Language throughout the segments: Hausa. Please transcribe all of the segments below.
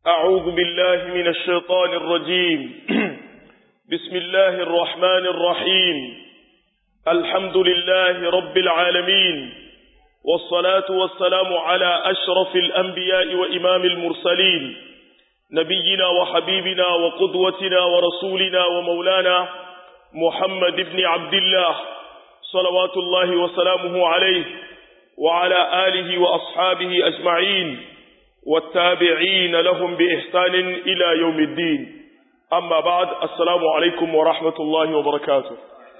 أعوذ بالله من الشيطان الرجيم بسم الله الرحمن الرحيم الحمد لله رب العالمين والصلاة والسلام على أشرف الأنبياء وإمام المرسلين نبينا وحبيبنا وقدوتنا ورسولنا ومولانا محمد بن عبد الله صلوات الله وسلامه عليه وعلى آله وأصحابه أجمعين والتابعين لهم بإحسان إلى يوم الدين أما بعد السلام عليكم ورحمة الله وبركاته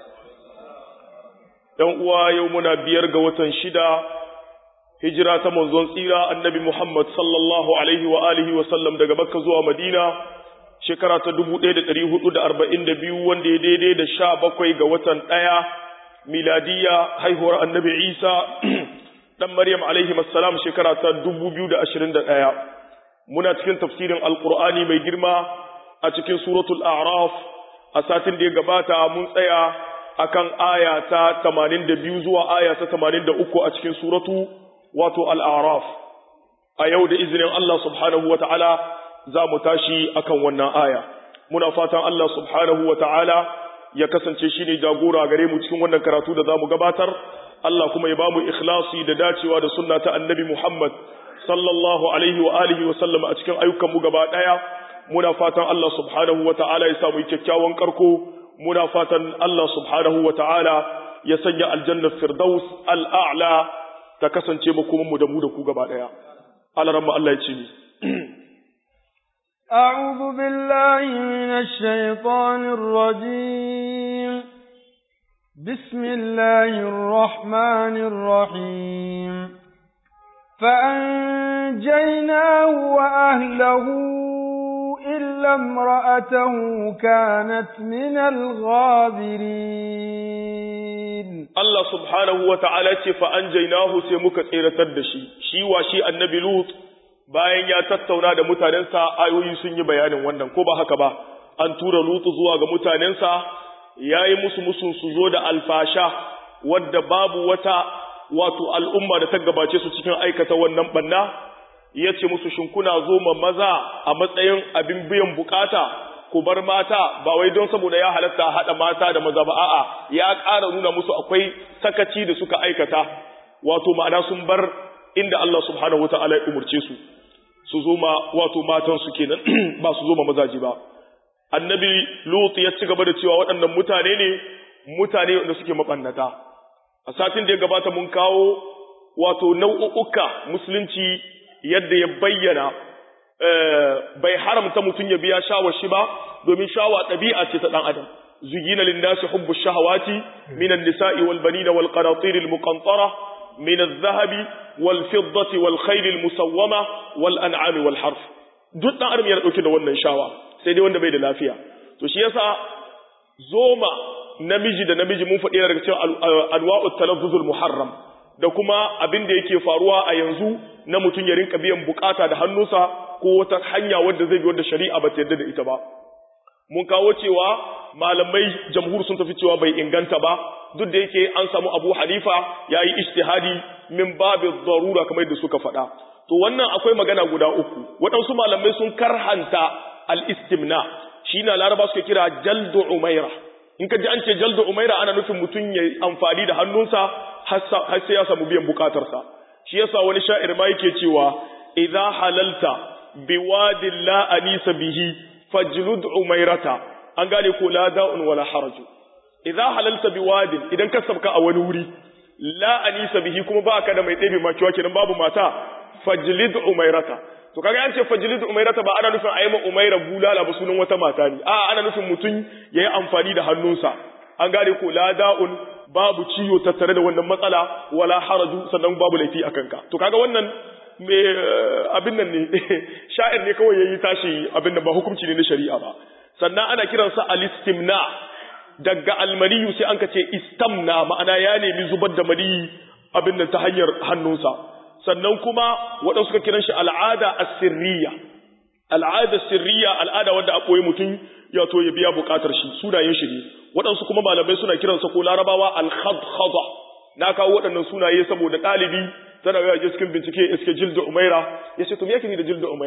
يوم يومنا بيرغ وتنشدا هجرة منزون سيرة النبي محمد صلى الله عليه وآله وسلم daga Makka zuwa Madina shekara ta 1442 wanda ya daidai da 17 ga watan 1 miladiya haihuwar annabi Isa dan Maryam alaihi assalam shekara ta 2021 muna cikin tafsirin alqur'ani mai girma a cikin suratul a'raf a satin da ya gabata mun tsaya akan aya ta 82 zuwa aya ta 83 a cikin suratu wato al-a'raf a yau da izinin Allah subhanahu wata'ala za mu tashi akan wannan aya muna fatan Allah subhanahu wata'ala ya kasance shine jagora gare mu cikin wannan karatu da zamu gabatar Allah kuma ya bamu ikhlasi da dacewa da sunna ta annabi Muhammad sallallahu alaihi wa alihi wa sallam a cikin ayyukan mu gaba daya muna fatan Allah subhanahu wa ta'ala ya samu kyakkyawan karko muna fatan Allah subhanahu wa ta'ala ya sanya aljanna firdaus al'a'la ta kasance mu kuma mu da mu da ku gaba daya Allah ramma Allah ya ce ni أعوذ بالله من الشيطان الرجيم بسم الله الرحمن الرحيم فأنجيناه وأهله إلا امرأته كانت من الغابرين الله سبحانه وتعالى فأنجيناه سيمك تيرة الدشي شي وشي النبي لوط bayan ya tattauna da mutanensa ayoyi sun yi bayanin wannan ko ba haka ba an tura lutu zuwa ga mutanensa ya yi musu musun su zo da alfasha wadda babu wata wato al'umma da ta gabace su cikin aikata wannan banna ya ce musu shinkuna zo ma maza a matsayin abin biyan bukata ku bar mata ba wai don saboda ya halatta haɗa mata da maza ba a'a ya ƙara nuna musu akwai sakaci da suka aikata wato ma'ana sun bar inda Allah subhanahu wa ta'ala ya umurce su su zo ma wato matan su kenan ba su zo ma mazaji ba annabi lut ya ci gaba da cewa waɗannan mutane ne mutane wanda suke mabannata a satin da ya gabata mun kawo wato nau'uka musulunci yadda ya bayyana bai haramta mutum ya biya shawar shi ba domin shawa ɗabi'a ce ta ɗan adam zuyina linnasi hubbu shahawati minan nisa'i wal banina wal qanatir al muqantara min adh-dhahabi wal fiddati wal khayl al musawwama wal an'ami wal harf duk ɗan adam yana dauke da wannan shawa sai dai wanda bai da lafiya to shi yasa zoma namiji da namiji mun faɗi daga cikin anwa'ut talaffuzul muharram da kuma abin da yake faruwa a yanzu na mutum ya rinka biyan bukata da hannunsa ko wata hanya wadda zai bi wadda shari'a ba ta yarda da ita ba mun kawo cewa malamai jamhur sun tafi cewa bai inganta ba duk da yake an samu Abu Hanifa yayi ijtihadi min babu darura kamar yadda suka faɗa to wannan akwai magana guda uku waɗansu malamai sun karhanta al-istimna shi na laraba suka kira jaldu umaira in ka ji an ce jaldu umaira ana nufin mutum ya amfani da hannunsa har sai ya samu biyan bukatarsa shi yasa wani sha'ir ma yake cewa idza halalta biwadin la anisa bihi fajlud umairata an gane ko la da'un wala haraju idza halalta biwadin idan ka sabka a wani wuri la anisa bihi kuma ba ka da mai ɗebe makiwa kenan babu mata fajlid umairata to kaga an ce fajlid umairata ba ana nufin ayi ma umaira bulala ba sunan wata mata ne a ana nufin mutum yayi amfani da hannunsa an gane ko la da'un babu ciwo tattare da wannan matsala wala haraju sannan babu laifi a kanka to kaga wannan me abin nan ne sha'ir ne kawai yayi tashi abin nan ba hukunci ne na shari'a ba sannan ana kiransa al-istimna daga almaniyu sai an ka ce istamna ma'ana ya nemi zubar da maniyi abin nan ta hanyar hannunsa sannan kuma waɗansu suka kiran shi al'ada as-sirriya al'ada sirriya al'ada wanda a ɓoye mutum ya to ya biya buƙatar shi sunayen shi ne waɗansu kuma malamai suna kiransa ko larabawa al-khadkhada na kawo waɗannan sunaye saboda ɗalibi tana ga je cikin bincike iske jilda umaira ya ce to me yake ni da jilda umaira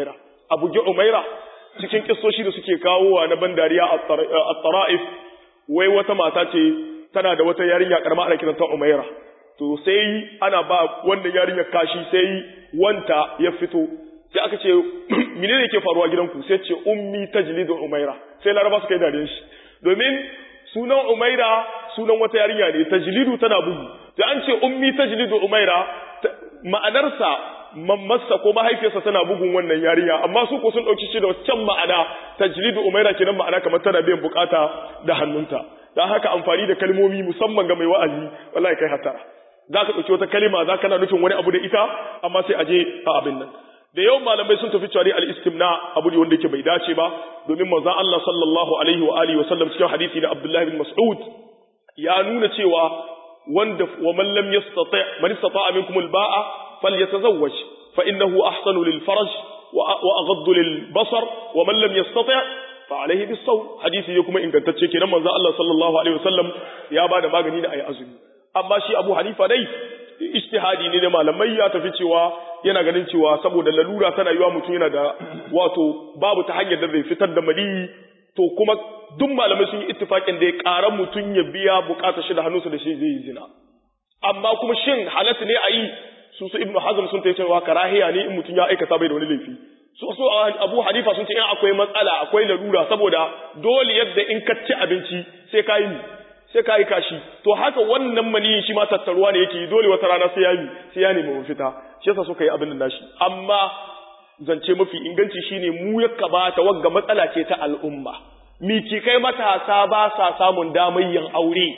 a bugi umaira cikin kissoshi da suke kawowa na bandariya a tara'if wai wata mata ce tana da wata yarinya karama ana kiranta umaira to sai ana ba wannan yarinya kashi sai wanta ya fito sai aka ce menene yake faruwa gidanku sai ce ummi tajlidu umaira sai laraba suka yi dariyar shi domin sunan umaira sunan wata yarinya ne tajlidu tana bugu sai an ce ummi tajlidu umaira ma'anarsa mammarsa ko mahaifiyarsa tana bugun wannan yarinya amma su ko sun dauki shi da wancan ma'ana tajlidu umaira kenan ma'ana kamar tana biyan bukata da hannunta dan haka amfani da kalmomi musamman ga mai wa'azi wallahi kai hatara zaka dauki wata kalima zaka na nufin wani abu da ita amma sai aje a abin nan da yawan malamai sun tafi cewa al-istimna abu ne wanda yake bai dace ba domin manzon Allah sallallahu alaihi wa alihi wa sallam cikin hadisi da Abdullah bin Mas'ud ya nuna cewa wanda wa man lam yastati man istata'a minkum al-ba'a falyatazawwaj fa innahu ahsanu lil farj wa aghaddu lil basar wa man lam yastati' fa alayhi bis sawm hadisi ne kuma ingantacce kenan manzon Allah sallallahu alaihi wa sallam ya bada magani da ayi azumi amma shi Abu Hanifa dai ijtihadi ne da malamai ya tafi cewa yana ganin cewa saboda lalura tana yiwa mutum yana da wato babu ta hanyar da zai fitar da maliyi to kuma duk malamai sun yi ittifakin da ya ƙara mutum ya biya bukatar shi da hannunsa da shi zai yi zina amma kuma shin halatta ne a yi su su ibnu hazm sun ta cewa karahiya ne in mutum ya aikata bai da wani laifi su su abu hanifa sun ce in akwai matsala akwai lalura saboda dole yadda in ka ci abinci sai ka yi sai ka yi kashi to haka wannan maniyin shi ma tattaruwa ne yake dole wata rana sai ya yi sai ya nemi mafita shi yasa suka yi abin da nashi amma zance mafi inganci shine mu ya kabata wagga matsala ce ta al'umma miki kai matasa ba sa samun damar yin aure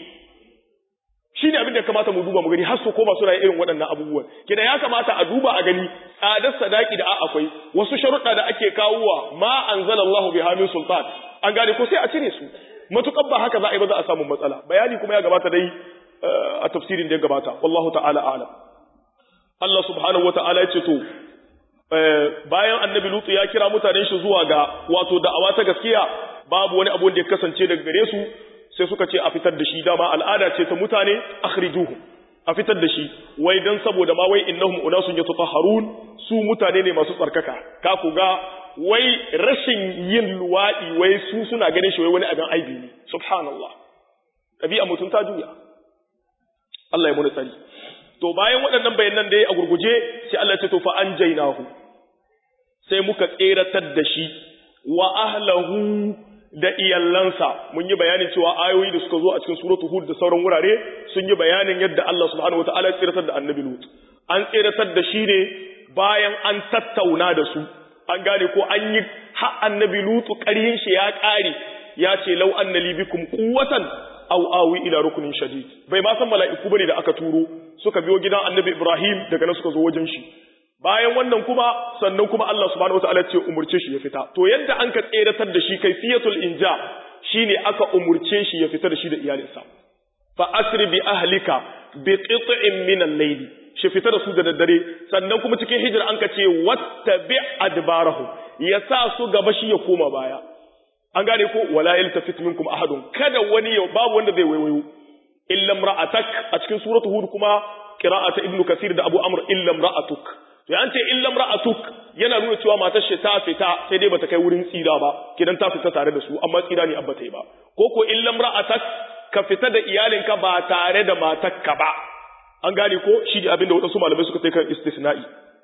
shine abin da kamata mu duba mu gani har su koma suna irin waɗannan abubuwan kina ya kamata a duba a gani tsadar sadaki da akwai wasu sharuɗa da ake kawowa ma anzalallahu biha min sultan an gane ko sai a cire su matukar ba haka za a yi ba za a samu matsala bayani kuma ya gabata dai a tafsirin da ya gabata wallahu ta'ala a'lam Allah subhanahu wata'ala ya ce to bayan annabi lutu ya kira mutanen shi zuwa ga wato da'awa ta gaskiya babu wani abu da ya kasance daga gare su sai suka ce a fitar da shi dama al'ada ce ta mutane akhrijuhu a fitar da shi wai dan saboda ma wai innahum unasun yatatahharun su mutane ne masu tsarkaka ka ku ga wai rashin yin luwadi wai su suna ganin shi wai wani abin aibi ne subhanallah ɗabi'a mutum ta juya Allah ya muni tsari to bayan waɗannan bayanan da ya a gurguje sai Allah ya ce to fa anjaynahu sai muka tseratar da shi wa ahlahu da iyallansa mun yi bayanin cewa ayoyi da suka zo a cikin suratu hud da sauran wurare sun yi bayanin yadda Allah subhanahu wataala ya tseratar da annabi lut an tseratar da shi ne bayan an tattauna da su an gane ko an yi ha annabi lutu ƙarhin shi ya ƙare ya ce lau anna li bikum quwwatan aw awi ila rukunin shadid bai ma san mala'iku bane da aka turo suka biyo gidan annabi Ibrahim daga nan suka zo wajen shi bayan wannan kuma sannan kuma Allah subhanahu wataala ce umurce shi ya fita to yadda an ka tseratar da shi kaifiyatul inja shine aka umurce shi ya fita da shi da iyalinsa fa asri bi ahlika bi qit'in min al-layl shi fita da su da daddare sannan kuma cikin hijira an ka ce wattabi adbarahu ya sa su gaba shi ya koma baya an gane ko wala yaltafit minkum ahadun kada wani ya babu wanda zai waiwayo illa imra'atak a cikin suratu hud kuma qira'ata ibnu kasir da abu amr illa imra'atuk to an ce illa imra'atuk yana nuna cewa matar shi ta fita sai dai bata kai wurin tsira ba kidan ta fita tare da su amma tsira ne abba ta yi ba ko ko illa imra'atak ka fita da iyalinka ba tare da matarka ba an gane ko shi ne abinda waɗansu malamai suka kai kan istisna'i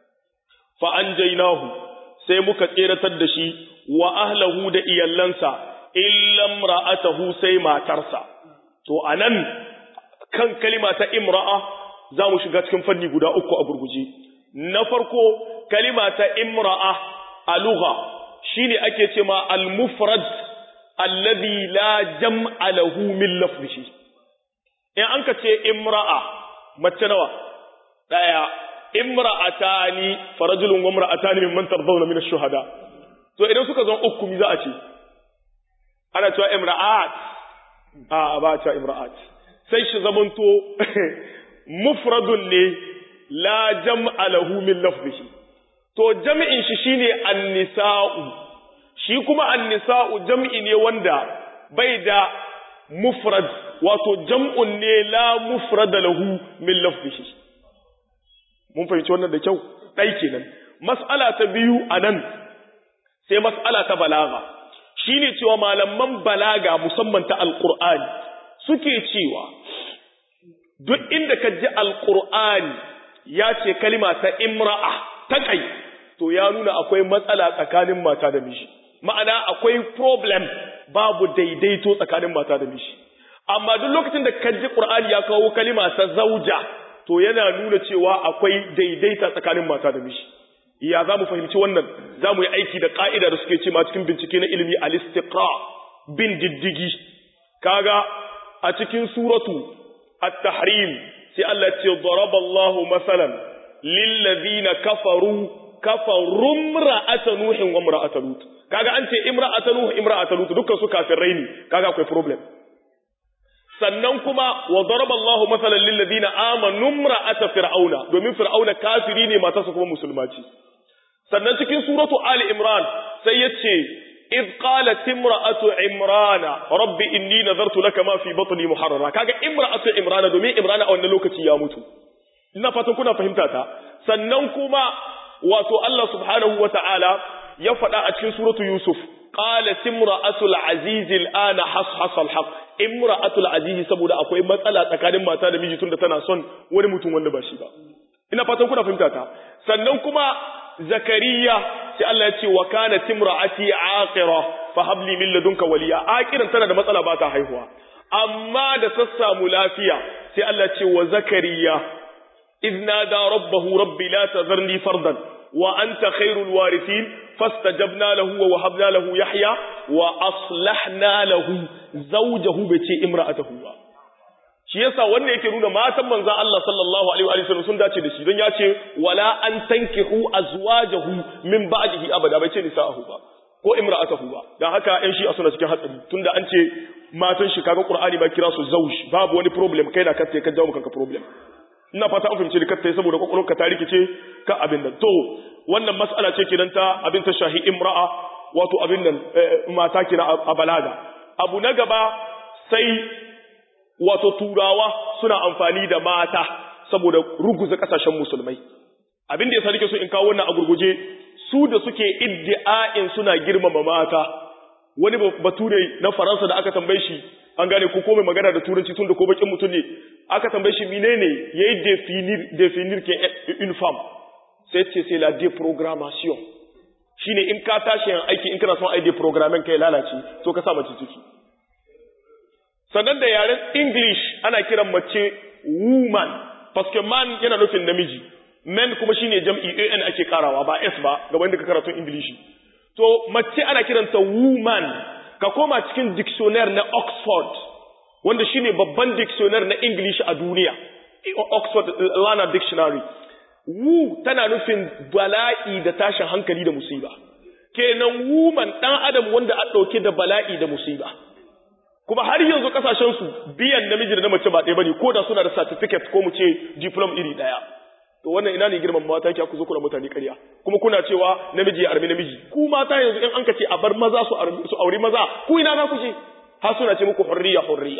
fa anjaynahu sai muka tseratar da shi wa ahlahu da iyallansa illa imra'atahu sai matarsa to anan kan kalima ta imra'a za mu shiga cikin fanni guda uku a gurguje na farko kalima ta imra'a a lugha shine ake ce ma al-mufrad alladhi la jam'a lahu min lafzihi in an ka ce imra'a mace nawa daya imra'atani farajulun wa imra'atani mimman tardawna min ash-shuhada to idan suka zama uku mi za a ce ana cewa imra'at a ba ta imra'at sai shi zamanto mufradun ne la jam'a lahu min lafzihi to jam'in shi shine an-nisa'u shi kuma an-nisa'u jam'i ne wanda bai da mufrad wato jam'un ne la mufrada lahu min lafzihi mun fahimci wannan da kyau dai kenan mas'ala ta biyu anan sai mas'ala ta balaga shine cewa malaman balaga musamman ta alqur'ani suke cewa duk inda ka ji alqur'ani ya ce kalima ta imra'a ta kai to ya nuna akwai matsala tsakanin mata da miji ma'ana akwai problem babu daidaito tsakanin mata da miji amma duk lokacin da ka ji qur'ani ya kawo kalima ta zauja to yana nuna cewa akwai daidaita tsakanin mata da miji ya za mu fahimci wannan za mu yi aiki da ƙa'ida da suke ce ma cikin bincike na ilimi al-istiqra bin diddigi kaga a cikin suratu at-tahrim sai Allah ce daraballahu masalan lil ladina kafaru kafaru imra'ata nuhin wa imra'ata lut kaga an ce imra'ata nuh imra'ata lut dukkan su kafirai ne kaga akwai problem sannan kuma wa daraballahu masalan lil ladina amanu imra'ata fir'auna domin fir'auna kafiri ne matarsa kuma musulma ce sannan cikin suratu ali imran sai yace id qalat imra'atu imrana rabbi inni nazartu laka ma fi batni muharrara kaga imra'atu imrana domin imrana a wannan lokaci ya mutu ina fatan kuna fahimta ta sannan kuma wato Allah subhanahu wata'ala ya faɗa a cikin suratu yusuf qalat imra'atul aziz al'ana hashas al-haq imra'atul aziz saboda akwai matsala tsakanin mata da miji tunda tana son wani mutum wanda ba shi ba ina fatan kuna fahimta ta sannan kuma zakariya sai Allah ya ce wa kana timra'ati aqira fa habli min ladunka waliya aqiran tana da matsala ba ta haihuwa amma da ta samu lafiya sai Allah ya ce wa zakariya idna da rabbahu rabbi la tazarni fardan wa anta khairul warithin fastajabna lahu wa wahabna lahu yahya wa aslahna lahu zawjahu bai ce imra'atahu ba shi yasa wannan yake nuna matan manzon Allah sallallahu alaihi wa sallam sun dace da shi don ya ce wala an tankihu azwajahu min ba'dihi abada bai ce nisa'ahu ba ko imra'atahu ba dan haka ƴan shi suna cikin hatsari tunda an ce matan shi kaga Qur'ani ba kira su zauj babu wani problem kai da kace ka jawo kanka problem ina fata an fahimce ka saboda kokolonka ta rikice ka abin nan to wannan mas'ala ce kenan ta abin ta shahi imra'a wato abin nan mata kira a balaga abu na gaba sai wato turawa suna amfani da mata saboda ruguza kasashen musulmai abin da ya nake so in kawo wannan a gurguje su da suke iddi'a'in suna girmama mata wani bature na faransa da aka tambaye shi an gane ko komai magana da turanci tun da ko bakin mutum ne aka tambaye shi menene yayi definir definir ke une femme sai ce c'est la déprogrammation shine in ka tashi yan aiki in kana son ai deprogrammen kai lalace to ka sa mace ciki sannan da yaren English ana kiran mace woman, paske man yana nufin namiji, men kuma shine jam'i an ake karawa ba s ba gaban da ka karatun English. To mace ana kiranta woman, ka koma cikin dictionary na Oxford, wanda shine babban dictionary na English a duniya, Oxford Lana Dictionary. Wu tana nufin bala'i da tashin hankali da musiba. Kenan woman ɗan adam wanda a ɗauke da bala'i da musiba. kuma har yanzu kasashen su biyan namiji da na mace ba ɗaya bane ko da suna da certificate ko mu ce diplom iri ɗaya to wannan ina ne girman mata ki ku zo kuna mutane ƙarya kuma kuna cewa namiji ya armi namiji ku mata yanzu in an ka ce a bar maza su su aure maza ku ina za ku ce har suna ce muku hurriya hurriya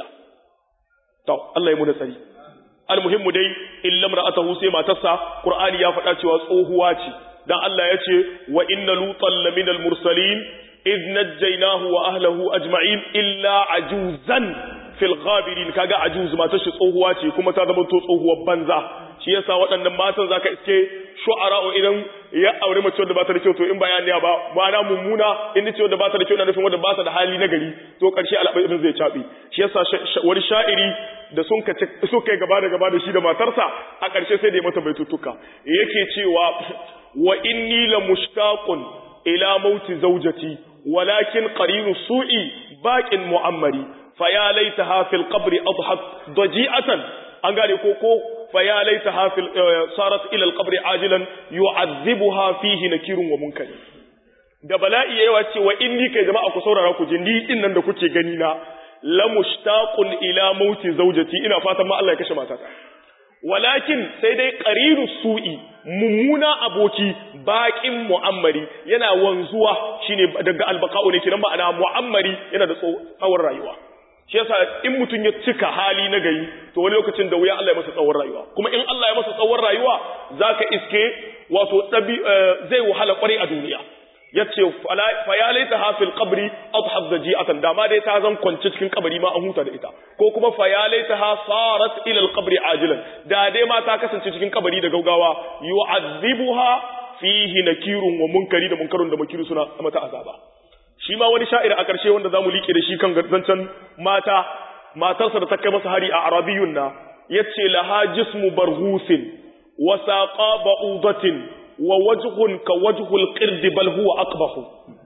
to Allah ya mu da tsari almuhimmu dai illa mar'atahu sai matarsa qur'ani ya faɗa cewa tsohuwa ce dan Allah ya ce wa inna lutan laminal mursalin إذ نجيناه وأهله أجمعين إلا عجوزا في الغابرين كاغا عجوز ما تشي tsohuwa ce kuma ta zama to tsohuwar banza shi yasa waɗannan matan zaka iske shu'ara idan ya aure mace wadda ba ta da kyau to in bayani ba ma'ana mummuna in ce wadda ba ta da kyau na nufin wadda ba ta da hali na gari to karshe al'amarin zai cabe shi yasa wani sha'iri da sun ka suka yi gaba da gaba da shi da matarsa a karshe sai da ya mata baitutuka yake cewa wa inni la mushtaqun ila mauti zawjati ولكن قرين السوء باق مؤمري فيا ليتها في القبر أضحت ضجيئة أنقال كوكو فيا ليتها في صارت إلى القبر عاجلا يعذبها فيه نكير ومنكر da bala'i yayi wace wa inni kai jama'a ku saurara ku ji ni din nan da kuke gani na la mushtaqun ila mauti zawjati ina fatan ma Allah ya kashe matata walakin sai dai qarinu su'i mummuna aboki baƙin mu'ammari yana wanzuwa shine daga albaqa'u ne kiran ma'ana mu'ammari yana da tsawon rayuwa shi yasa in mutun ya cika hali na gari to wani lokacin da wuya Allah ya masa tsawon rayuwa kuma in Allah ya masa tsawon rayuwa zaka iske wato dabi zai wahala kwarai a duniya yace fa ya laita ha fil qabri adhab daji'atan dama dai ta zan kwance cikin kabari ma an huta da ita ko kuma fa ya laita ha sarat ila al qabri ajilan da dai ma ta kasance cikin kabari da gaugawa yu'adhibuha fihi nakirun wa munkari da munkarun da makiru suna mata azaba shi ma wani sha'ir a ƙarshe wanda zamu liƙe da shi kan zancen mata matarsa da ta kai masa hari a arabiyun na yace laha jismu barhusin wa saqa ba'udatin wa wajhun ka wajhul qird bal huwa aqbahu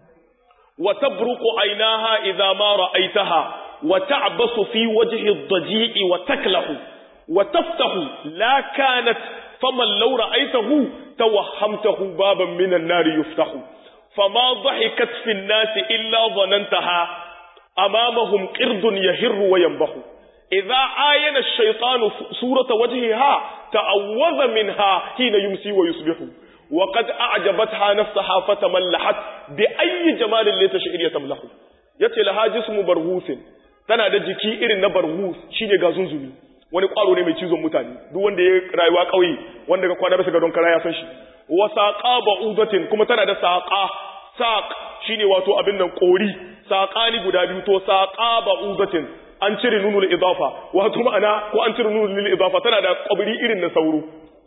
wa tabruqu aynaha idha ma ra'aytaha wa ta'basu fi wajhi ad-daji'i wa taklahu wa taftahu la kanat faman law ra'aytahu tawahhamtahu baban min an-nar yuftahu fama dhahikat fi an-nas illa dhanantaha amamahum qirdun yahirru wa yanbahu idza ayana ash-shaytanu surata wajhiha ta'awwadha minha hina yumsi wa yusbihu وقد أعجبتها نفسها فتملحت بأي جمال لا تشعر يتملح yace laha jismu barhusin tana da jiki irin na barhus shine gazunzumi wani kwaro ne mai cizon mutane duk wanda ya rayuwa kauye wanda ga kwana bisa gadon kara ya san shi wa saqa ba'udatin kuma tana da saqa saq shine wato abin nan kori saqani guda biyu to saqa ba'udatin an cire nunul idafa wato ma'ana ko an cire nunul idafa tana da kwabri irin na sauro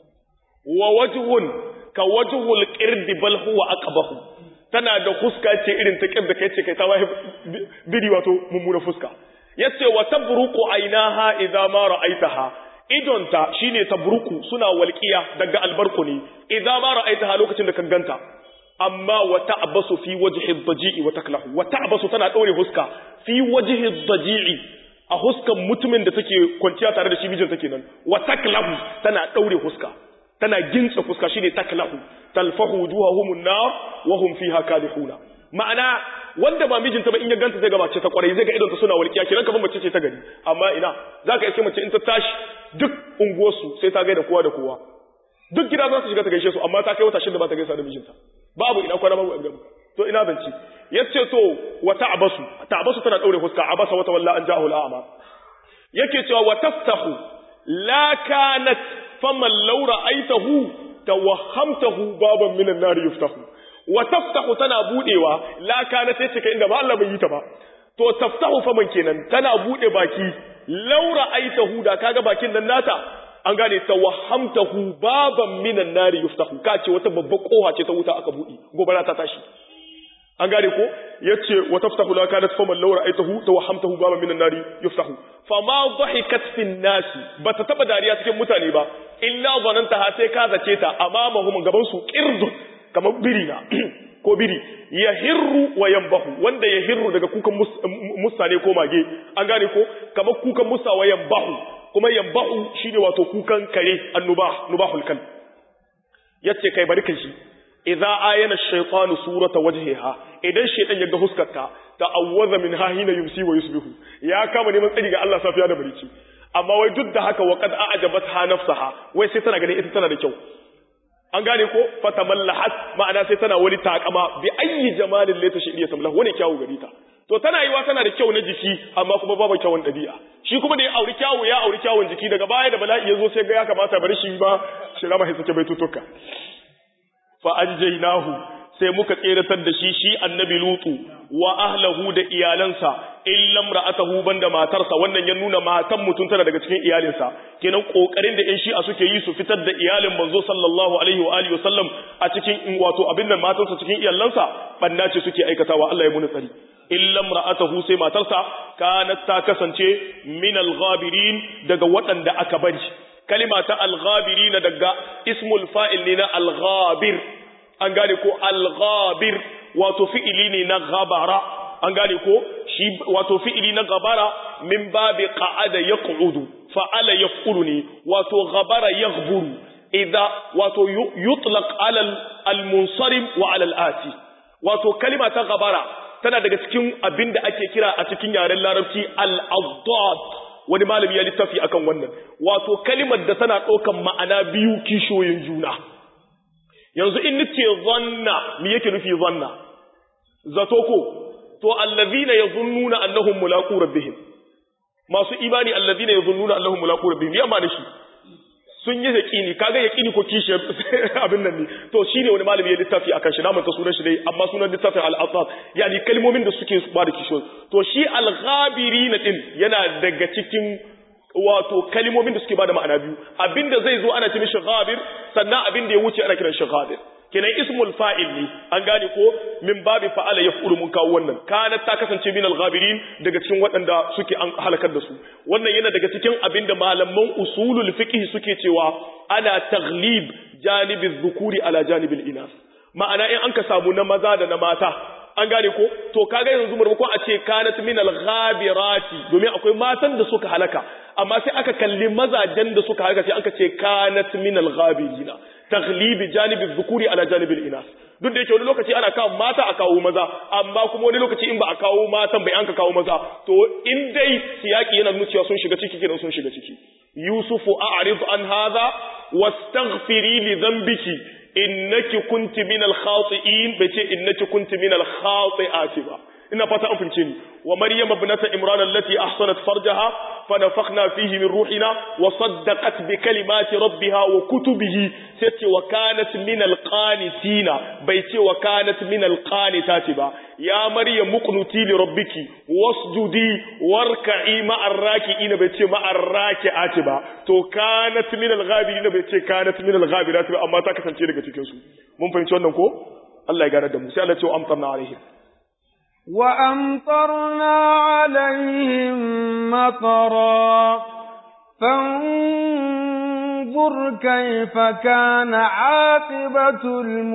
wa wajhun ka wajhul qird bal huwa aqbahu tana da fuska ce irin ta qird kai ce kai ta wahi biri wato mummuna fuska yace wa tabruqu aynaha idza ma ra'aitaha idonta shine tabruku suna walqiya daga albarku ne idza ma ra'aitaha lokacin da ka ganta amma wa ta'basu fi wajhi ad-daji'i wa taklahu wa ta'basu tana daure fuska fi wajhi ad-daji'i a huskan mutumin da take kwanciya tare da shi mijin take nan wa taklahu tana daure fuska tana gintsa fuska shine taklahu talfahu wujuhahum an-nar wa hum fiha kadihuna ma'ana wanda ba mijinta ba in ya ganta zai ga mace ta kwarai zai ga idonta suna walƙiya kenan kamar mace ce ta gari amma ina zaka iske mace in ta tashi duk unguwarsu sai ta gaida kowa da kowa duk gida za su shiga ta gaishe su amma ta kai wata shida ba ta gaisa da mijinta babu ina kwana babu abin to ina zance yace to wa ta'basu ta'basu tana daure fuska abasa wata walla an ja'u al'ama yake cewa wa taftahu la kanat faman law ra'aytahu tawahhamtahu baban minan nar yuftahu wa taftahu tana budewa la kanat sai cika inda ba Allah bai yi ta ba to taftahu faman kenan tana bude baki law ra'aytahu da kaga bakin nan nata an gane tawahhamtahu baban minan nar yuftahu kace wata babbar koha ce ta wuta aka bude gobara ta tashi an gane ko yace wa taftahu la kanat faman law ra'aytahu tawahhamtahu baban minan nar yuftahu fama dhahikat fin nas bata taba dariya cikin mutane ba illa zananta ha sai ka zace ta amamahum gaban su qirdun kamar biri na ko biri yahirru wa yambahu wanda yahirru daga kukan musa ne ko mage an gane ko kamar kukan musa wa yambahu kuma yambahu shine wato kukan kare annubah nubahul kal yace kai bari kai shi idza ayana ash-shaytanu surata wajhiha idan shaytan ya ga huskarta ta'awwaza min hina yumsi wa yusbihu ya kama neman tsari ga Allah safiya da barici amma wai duk da haka wa qad a'jabatha nafsaha wai sai tana ganin ita tana da kyau an gane ko fatamallahat ma'ana sai tana wani takama bi ayyi jamalin la tashi iya samlah wani kyawu gari ta to tana yiwa tana da kyau na jiki amma kuma babu kyawun dabi'a shi kuma da ya auri kyawu ya auri kyawun jiki daga baya da bala'i ya zo sai ga ya kamata bari shi ba shi rama sai sake baitutuka fa anjaynahu sai muka tseratar da shi shi annabi lutu wa ahlahu da iyalansa illam ra'atahu banda matarsa wannan ya nuna matan mutum tana daga cikin iyalinsa kenan kokarin da ƴan shi'a suke yi su fitar da iyalin manzo sallallahu alaihi wa alihi wasallam a cikin wato abin nan matarsa cikin iyalansa banna ce suke aikatawa Allah ya muni tsari illam ra'atahu sai matarsa kanat ta kasance min al-ghabirin daga waɗanda aka bari kalima ta al-ghabirin daga ismul fa'il ne na al-ghabir an gane ko al-ghabir wato fi'ili ne na ghabara an gane ko shi wato fi'ili na ghabara min babi qa'ada yaq'udu fa'ala yaf'ulu ne wato ghabara yaghburu idza wato yutlaq ala al-munsarim wa ala al-ati wato kalima ta ghabara tana daga cikin abinda ake kira a cikin yaren larabci al-addad wani malami ya littafi akan wannan wato kalimar da tana ɗaukan ma'ana biyu kishoyin juna yanzu in nace zanna me yake nufi zanna zato ko to allazina yazunnuna annahum mulaqu rabbihim masu imani allazina yazunnuna annahum mulaqu rabbihim yamma da shi sun yi yaqini kaga yaqini ko kishi abin nan ne to shine wani malami ya littafi akan shi na manta sunan shi dai amma sunan littafin al-asab yani kalmomin da suke ba da kishi to shi al-ghabirin din yana daga cikin wato kalmomin da suke bada ma'ana biyu abinda zai zo ana ce mishi ghabir sannan abinda ya wuce ana kiran shi ghabir kenan ismul fa'il ne an gane ko min babi fa'ala yaf'ulu mun kawo wannan kanat ta kasance min al-ghabirin daga cikin waɗanda suke an halakar da su wannan yana daga cikin abinda malaman usulul fiqh suke cewa ana taghlib janibi dhukuri ala janibil inas ma'ana in an ka samu na maza da na mata an gane ko to kaga yanzu maimakon a ce kanat min al-ghabirati domin akwai matan da suka halaka amma sai aka kalli mazajen da suka halaka sai aka ce kanat min al-ghabirina taghlibi janibi dhukuri ala janibi inas duk da yake wani lokaci ana kawo mata a kawo maza amma kuma wani lokaci in ba a kawo matan bai an ka kawo maza to in dai siyaki yana nuna cewa sun shiga ciki kenan sun shiga ciki yusufu a'rid an hadha wastaghfiri li dhanbiki innaki kunti min al-khati'in bai ce innaki kunti min al-khati'ati ba ina fata an fince ni wa maryam ibnata imran allati ahsanat farjaha fa nafakhna fihi min ruhina wa saddaqat bi kalimati rabbiha wa kutubihi sai ce wa kanat min al-qanitina bai ce wa kanat min al-qanitati ba ya maryam muqnuti li rabbiki wasjudi warka'i ma'ar raki'ina bai ce ma'ar raki'ati ba to kanat min al-ghabirin bai ce kanat min al-ghabirati ba amma ta kasance daga cikin su mun fahimci wannan ko Allah ya gane da mu sai Allah ya ce wa amtarna alaihim وأمطرنا عليهم مطرا فانظر كيف كان عاقبة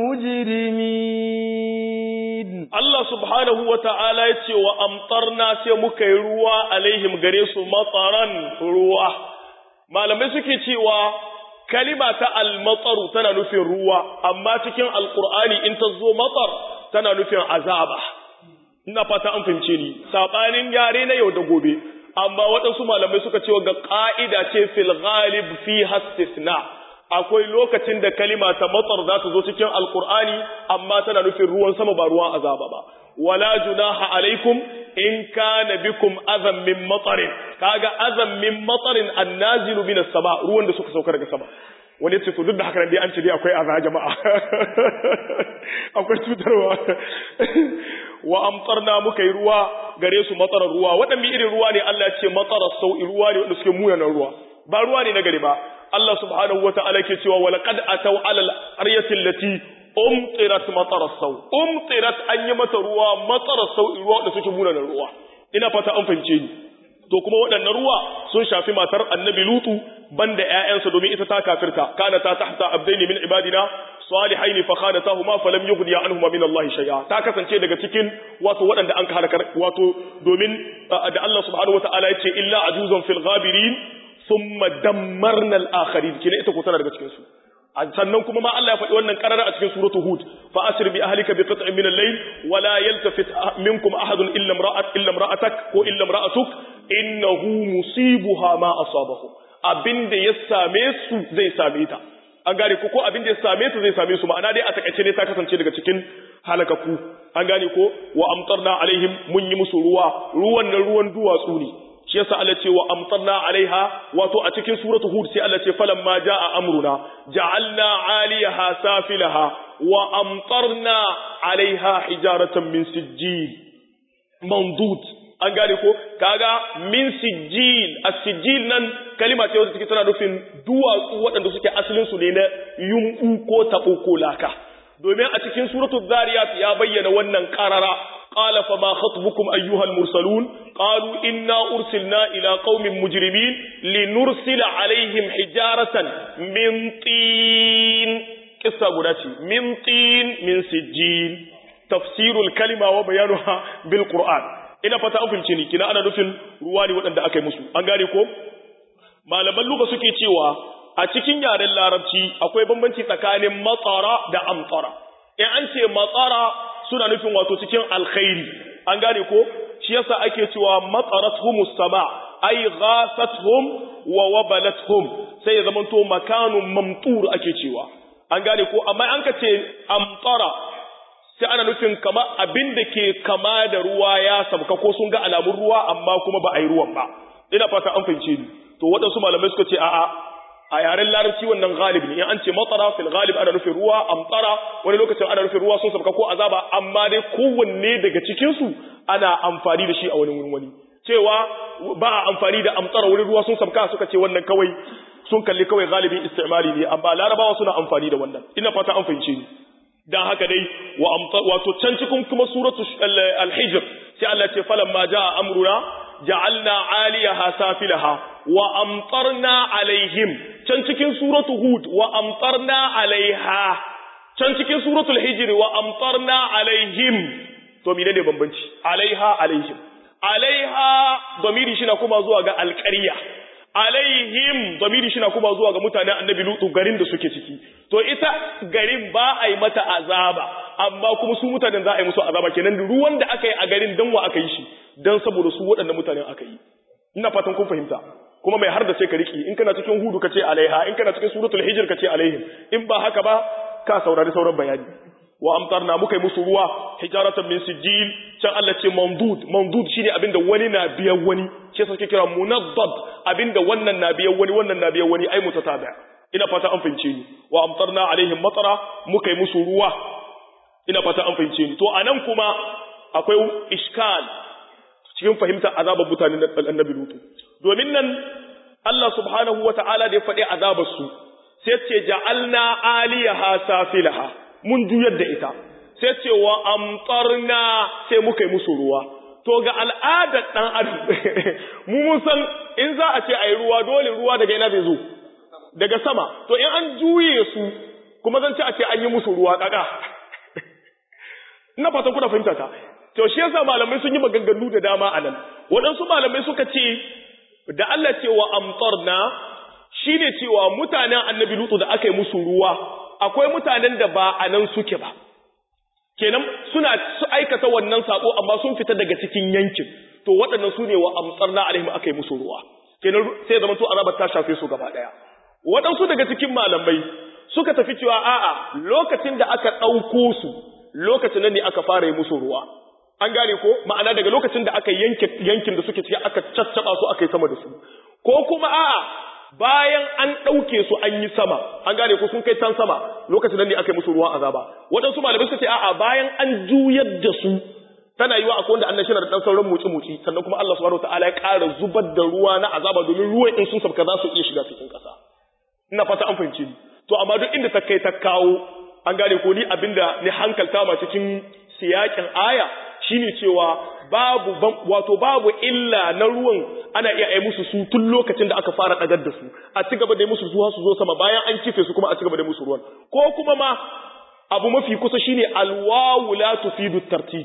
المجرمين الله سبحانه وتعالى يتي وأمطرنا سيمك روا عليهم غريس مطرا روا ما لم يسكي تيوا كلمة المطر تنا نفي روا أما تكين القرآن انت زو مطر تنا نفي عذابه ina fata an fahimce ni sabanin yare na yau da gobe amma waɗansu malamai suka ce ga ƙa'ida ce fil ghalib fi hastisna akwai lokacin da kalima ta matsar za ta zo cikin alkur'ani amma tana nufin ruwan sama ba ruwan azaba ba wala junaha alaikum in kana bikum azam min matsarin kaga azam min matsarin annazilu min sama ruwan da suka sauka daga sama wani ce to duk da haka dai an ce dai akwai azaba jama'a akwai cutarwa wa amtarna muka yi ruwa gare su matsarar ruwa waɗanne irin ruwa ne Allah ya ce matsarar sau'i ruwa ne wanda suke muyanan ruwa ba ruwa ne na gari ba Allah subhanahu wata'ala ke cewa wa laqad ataw ala al-qaryati allati umtirat matarar sau umtirat an yi mata ruwa matsarar sau'i ruwa wanda suke muyanan ruwa ina fata an fahimce ni to kuma waɗannan ruwa sun shafi matar annabi lutu banda ƴaƴansa domin ita ta kafirta kana ta tahta abdaini min ibadina salihaini fa khanatahuma falam yughni anhuma min Allah shay'a ta kasance daga cikin wato waɗanda an halakar wato domin da Allah subhanahu wataala yace illa ajuzan fil ghabirin thumma dammarna al akharin kina ita ko tana daga cikin su sannan kuma ma Allah ya faɗi wannan karara a cikin suratu hud fa asir bi ahlika bi qit'in min al-layl wa la yaltafit minkum ahadun illa imra'at illa imra'atak ko illa imra'atuk innahu musibuha ma asabahum abinda ya same su zai same ta an gane ko ko abinda ya same ta zai same su ma'ana dai a takaice ne ta kasance daga cikin halakaku an gane ko wa amtarna alaihim mun yi musu ruwa ruwan nan ruwan duwatsu ne shi yasa Allah ce wa amtarna alaiha wato a cikin suratu hud sai Allah ce falamma jaa amruna ja'alna 'aliyaha safilaha wa amtarna alaiha hijaratan min sijjil mandud an gane ko kaga min sijjil as-sijjil nan kalima ce wacce take tana nufin duwatsu waɗanda suke asalin su ne na yumbu ko tabo ko laka domin a cikin suratul zariyat ya bayyana wannan qarara qala fa ma khatbukum ayyuhal mursalun qalu inna ursilna ila qaumin mujrimin linursila alaihim hijaratan min tin kissa guda ce min tin min sijjil tafsirul kalima wa bayanuha bil qur'an ina fata an fahimce ni kina ana nufin ruwa ne waɗanda aka yi musu an gane ko malaman luga suke cewa a cikin yaren larabci akwai bambanci tsakanin matsara da amtsara in an ce matsara suna nufin wato cikin alkhairi an gane ko shi yasa ake cewa matsarathum sama ay ghasathum wa wabalathum sai ya zamanto makanun mamtur ake cewa an gane ko amma an ka ce amtsara sai ana nufin kama abin da ke kama da ruwa ya sabka ko sun ga alamun ruwa amma kuma ba a yi ruwan ba ina fata an fahimce ni to waɗansu malamai suka ce a'a a yaren larabci wannan ghalib ne in an ce matara fil ghalib ana nufin ruwa amtara wani lokacin ana nufin ruwa sun sabka ko azaba amma dai kowanne daga cikin su ana amfani da shi a wani wurin wani cewa ba a amfani da amtara wurin ruwa sun sabka suka ce wannan kawai sun kalli kawai galibin istimali ne amma larabawa suna amfani da wannan ina fata an fahimce ni dan haka dai wa wato can cikin kuma suratu al-hijr sai Allah ce falamma jaa amruna ja'alna 'aliyaha safilaha wa amtarna alaihim can cikin suratu hud wa amtarna alaiha can cikin suratul hijr wa amtarna alaihim to menene bambanci alaiha alaihim alaiha domiri shi na kuma zuwa ga alƙarya alaihim domiri shi na kuma zuwa ga mutanen annabi lutu garin da suke ciki to ita garin ba a yi mata azaba amma kuma su mutanen za a yi musu azaba kenan ruwan da aka yi a garin dan wa aka yi shi dan saboda su waɗannan mutanen aka yi ina fatan kun fahimta kuma mai har da sai ka riki in kana cikin hudu ka ce alaiha in kana cikin suratul hijr ka ce alaihim in ba haka ba ka saurari sauran bayani wa amtarna muka yi musu ruwa hijaratan min sijil can Allah ce mamdud mamdud shine abinda wani na biyan wani ce suke kira munaddad abinda wannan na biyan wani wannan na biyan wani ai mutatabi ina fata an fahimce ni wa amtarna alaihim matara muka yi musu ruwa ina fata an fahimce ni to anan kuma akwai iskal cikin fahimtar azabar mutanen annabi lutu domin nan Allah subhanahu wata'ala da ya faɗi azabar su sai ce ja'alna aliyaha safilaha mun juyar da ita sai ce wa amtarna sai muka yi musu ruwa to ga al'adar dan adam mu mun san in za a ce ayi ruwa dole ruwa daga ina zai zo daga sama to in an juye su kuma zan ce a ce an yi musu ruwa kaka ina fatan kuna fahimta ta to shi yasa malamai sun yi maganganu da dama anan waɗansu malamai suka ce da Allah ce wa amtarna shine cewa mutanen annabi lutu da aka yi musu ruwa akwai mutanen da ba a nan suke ba kenan suna su aikata wannan sako amma sun fita daga cikin yankin to waɗannan su ne wa amsarna alaihim aka yi musu ruwa kenan sai zama to azabar ta shafe su gaba ɗaya waɗansu daga cikin malamai suka tafi cewa a'a lokacin da aka ɗauko su lokacin nan ne aka fara yi musu ruwa an gane ko ma'ana daga lokacin da aka yanke yankin da suke ciki aka caccaba su aka yi sama da su ko kuma a'a bayan an ɗauke su an yi sama an gane ko sun kai can sama lokacin nan ne aka yi musu ruwan azaba waɗansu malamai suka ce a'a bayan an juyar da su tana yiwa akwai wanda Allah shi da dan sauran muci muci sannan kuma Allah subhanahu wataala ya ƙara zubar da ruwa na azaba domin ruwan in sun sabka za su iya shiga cikin ƙasa ina fata an fahimci ni to amma duk inda ta kai ta kawo an gane ko ni abinda ni hankalta ma cikin siyakin aya shine cewa babu wato babu illa na ruwan ana iya yi musu su tun lokacin da aka fara dagar da su a ci gaba da musu zuwa su zo sama bayan an kife su kuma a ci gaba da musu ruwan ko kuma ma abu mafi kusa shine alwawu la tufidu tartib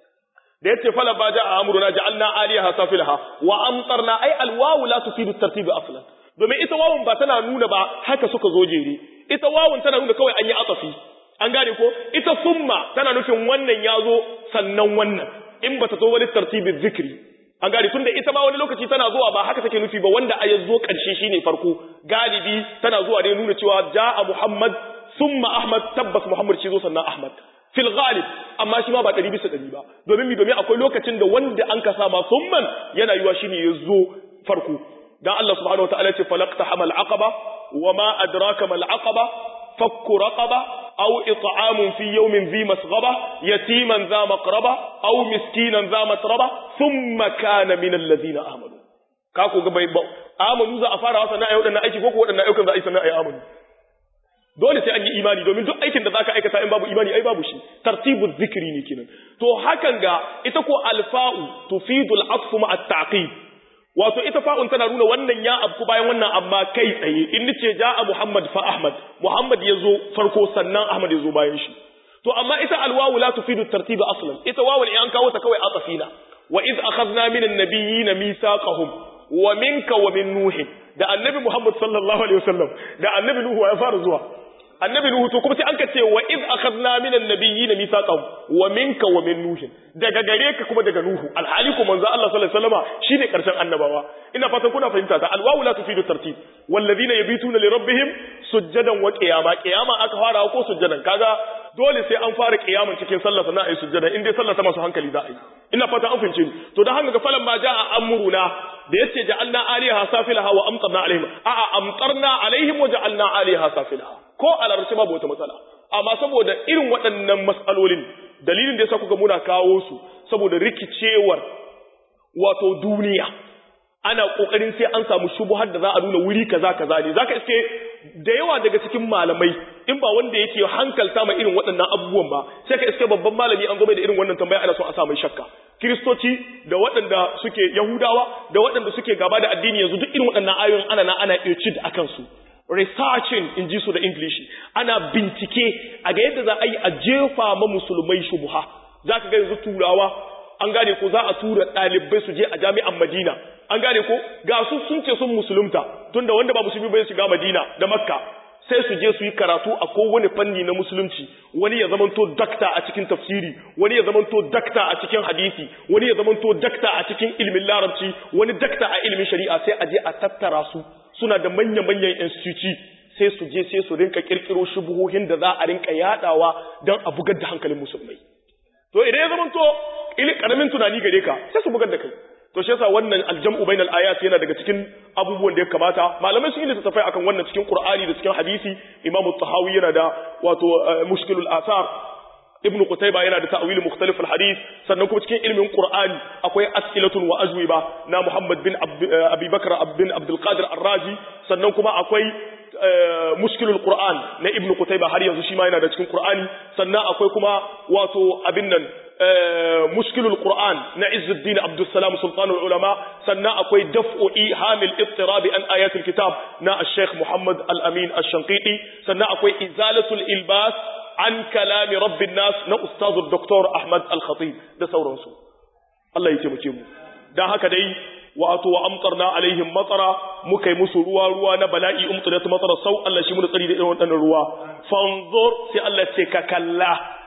da yace fala ba ja'a amruna ja'alna aliyaha safilaha wa amtarna ay alwawu la tufidu tartib aslan domin ita wawun ba tana nuna ba haka suka zo jere ita wawun tana nuna kawai an yi atafi an gane ko ita summa tana nufin wannan ya zo sannan wannan in bata zo wani tartibin zikri an gane tunda ita ma wani lokaci tana zuwa ba haka take nufi ba wanda a zo karshe shine farko galibi tana zuwa ne nuna cewa ja'a muhammad summa ahmad tabbas muhammad shi zo sannan ahmad fil ghalib amma shi ma ba ɗari bisa ɗari ba domin mi domin akwai lokacin da wanda an kasa ma summan yana yiwa shine ya zo farko dan Allah subhanahu wataala ya ce falaqta hamal aqaba wama adraka mal aqaba fakku raqaba أو إطعام في يوم ذي مسغبة يتيما ذا مقربة أو مسكينا ذا متربة ثم كان من الذين آمنوا kako ga bai amanu za a fara wasa na ayyukan aiki ko ko wadannan ayyukan za a yi sana ayi amanu dole sai an yi imani domin duk aikin da zaka aikata in babu imani ai babu shi tartibu zikri ne kenan to hakan ga ita ko alfa'u tufidu al-atfu ma at-taqib wato ita fa'un tana nuna wannan ya abku bayan wannan amma kai tsaye in nace ja'a Muhammad fa Ahmad Muhammad yazo farko sannan Ahmad yazo bayan shi to amma ita alwawu la tufidu tartib aslan ita wawu in an kawo ta kawai atafina wa iz akhadna minan nabiyyin mithaqahum wa minka wa min nuh da annabi Muhammad sallallahu alaihi wasallam da annabi Nuhu ya fara zuwa annabi Nuhu to kuma sai an ka ce wa iz akhadna minan nabiyyin mithaqahum wa minka wa min nuh daga gare ka kuma daga Nuhu alhali ko manzo Allah sallallahu alaihi wasallama shine karshen annabawa ina fatan kuna fahimta ta alwawu la tufidu tartib walladhina yabituna li rabbihim sujjadan wa qiyama qiyama aka fara ko sujjadan kaga dole sai an fara kiyamun cikin sallah sannan ayi sujjada in dai sallah ta masu hankali za a yi ina fata an fahimce ni to dan haka ga falan ma jaa amruna da yace ja'alna aliha safilaha wa amtarna alaihim a'a amtarna alaihim wa ja'alna aliha safilaha ko a larabci babu wata matsala amma saboda irin waɗannan matsalolin dalilin da yasa kuga muna kawo su saboda rikicewar wato duniya ana kokarin sai an samu shubuhar da za a nuna wuri kaza kaza ne zaka iske da yawa daga cikin malamai in ba wanda yake hankalta ma irin waɗannan abubuwan ba sai ka iske babban malami an zo mai da irin wannan tambaya ana so a sa mai shakka kiristoci da waɗanda suke yahudawa da waɗanda suke gaba da addini yanzu duk irin waɗannan ayoyin ana na ana iya cid akan su researching in ji su da english ana bincike a ga yadda za a yi a jefa ma musulmai shubuha za ka ga yanzu turawa an gane ko za a tura ɗalibai su je a jami'an madina an gane ko ga su sun ce sun musulunta tunda wanda ba musulmi bai shiga madina da makka sai su je su yi karatu a kowane fanni na musulunci wani ya zamanto dakta a cikin tafsiri wani ya zamanto dakta a cikin hadisi wani ya zamanto dakta a cikin ilimin larabci wani dakta a ilimin shari'a sai a je a tattara su suna da manya-manyan instituci sai su je sai su rinka kirkiro shubuhohin da za a rinka yadawa don a bugar da hankalin musulmai to idan ya zamanto ilin karamin tunani gare ka sai su bugar da kai to shi yasa wannan aljam'u bainal ayat yana daga cikin abubuwan da ya kamata malamai sun yi littattafai akan wannan cikin qur'ani da cikin hadisi imamu tahawi yana da wato mushkilul athar ibn qutayba yana da ta'wil mukhtalif al-hadith sannan kuma cikin ilmin qur'ani akwai as'ilatun wa ajwiba na muhammad bin abi bakr bin abdul qadir ar-razi sannan kuma akwai mushkilul qur'an na ibn qutayba har yanzu shi ma yana da cikin qur'ani sannan akwai kuma wato abin nan mushkilul qur'an na izzuddin abdus salam sultanul ulama sannan akwai daf'u ihamil ittirabi an ayatul kitab na al-sheikh muhammad al-amin al-shanqiti sannan akwai izalatul ilbas an kalami rabbin nas na ustazu doktor ahmad al-khatib da sauransu Allah ya taimake mu dan haka dai wato wa amtarna alaihim matara muka yi musu ruwa ruwa na bala'i umtirat matara sau Allah shi mu da tsari da irin waɗannan ruwa fanzur sai Allah ce ka kalla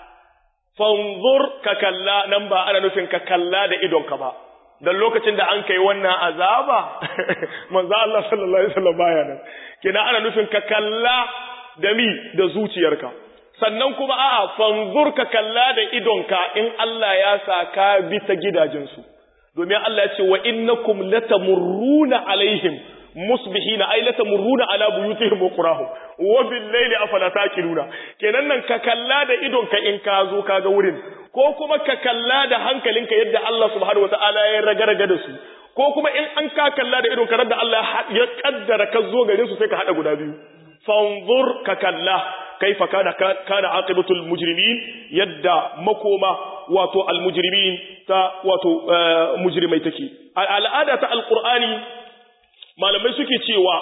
fanzur ka kalla nan ba ana nufin ka kalla da idonka ba dan lokacin da an kai wannan azaba manzo Allah sallallahu alaihi wasallam baya nan kina ana nufin ka kalla da mi da zuciyarka sannan kuma a'a fanzur ka kalla da idonka in Allah ya sa ka bi ta gidajensu domin Allah ya ce wa innakum latamurruna alaihim musbihina ay latamurruna ala buyutihim wa qurahum wa bil layli afala taqiluna kenan nan ka kalla da idonka in ka zo ka ga wurin ko kuma ka kalla da hankalinka yadda Allah subhanahu wataala ya ragaraga da su ko kuma in an ka kalla da idonka da Allah ya kaddara ka zo garin su sai ka hada guda biyu fanzur ka kalla kaifa kana kana aqibatul mujrimin yadda makoma wato almujrimin ta wato mujrimai take al'ada ta alqur'ani malamai suke cewa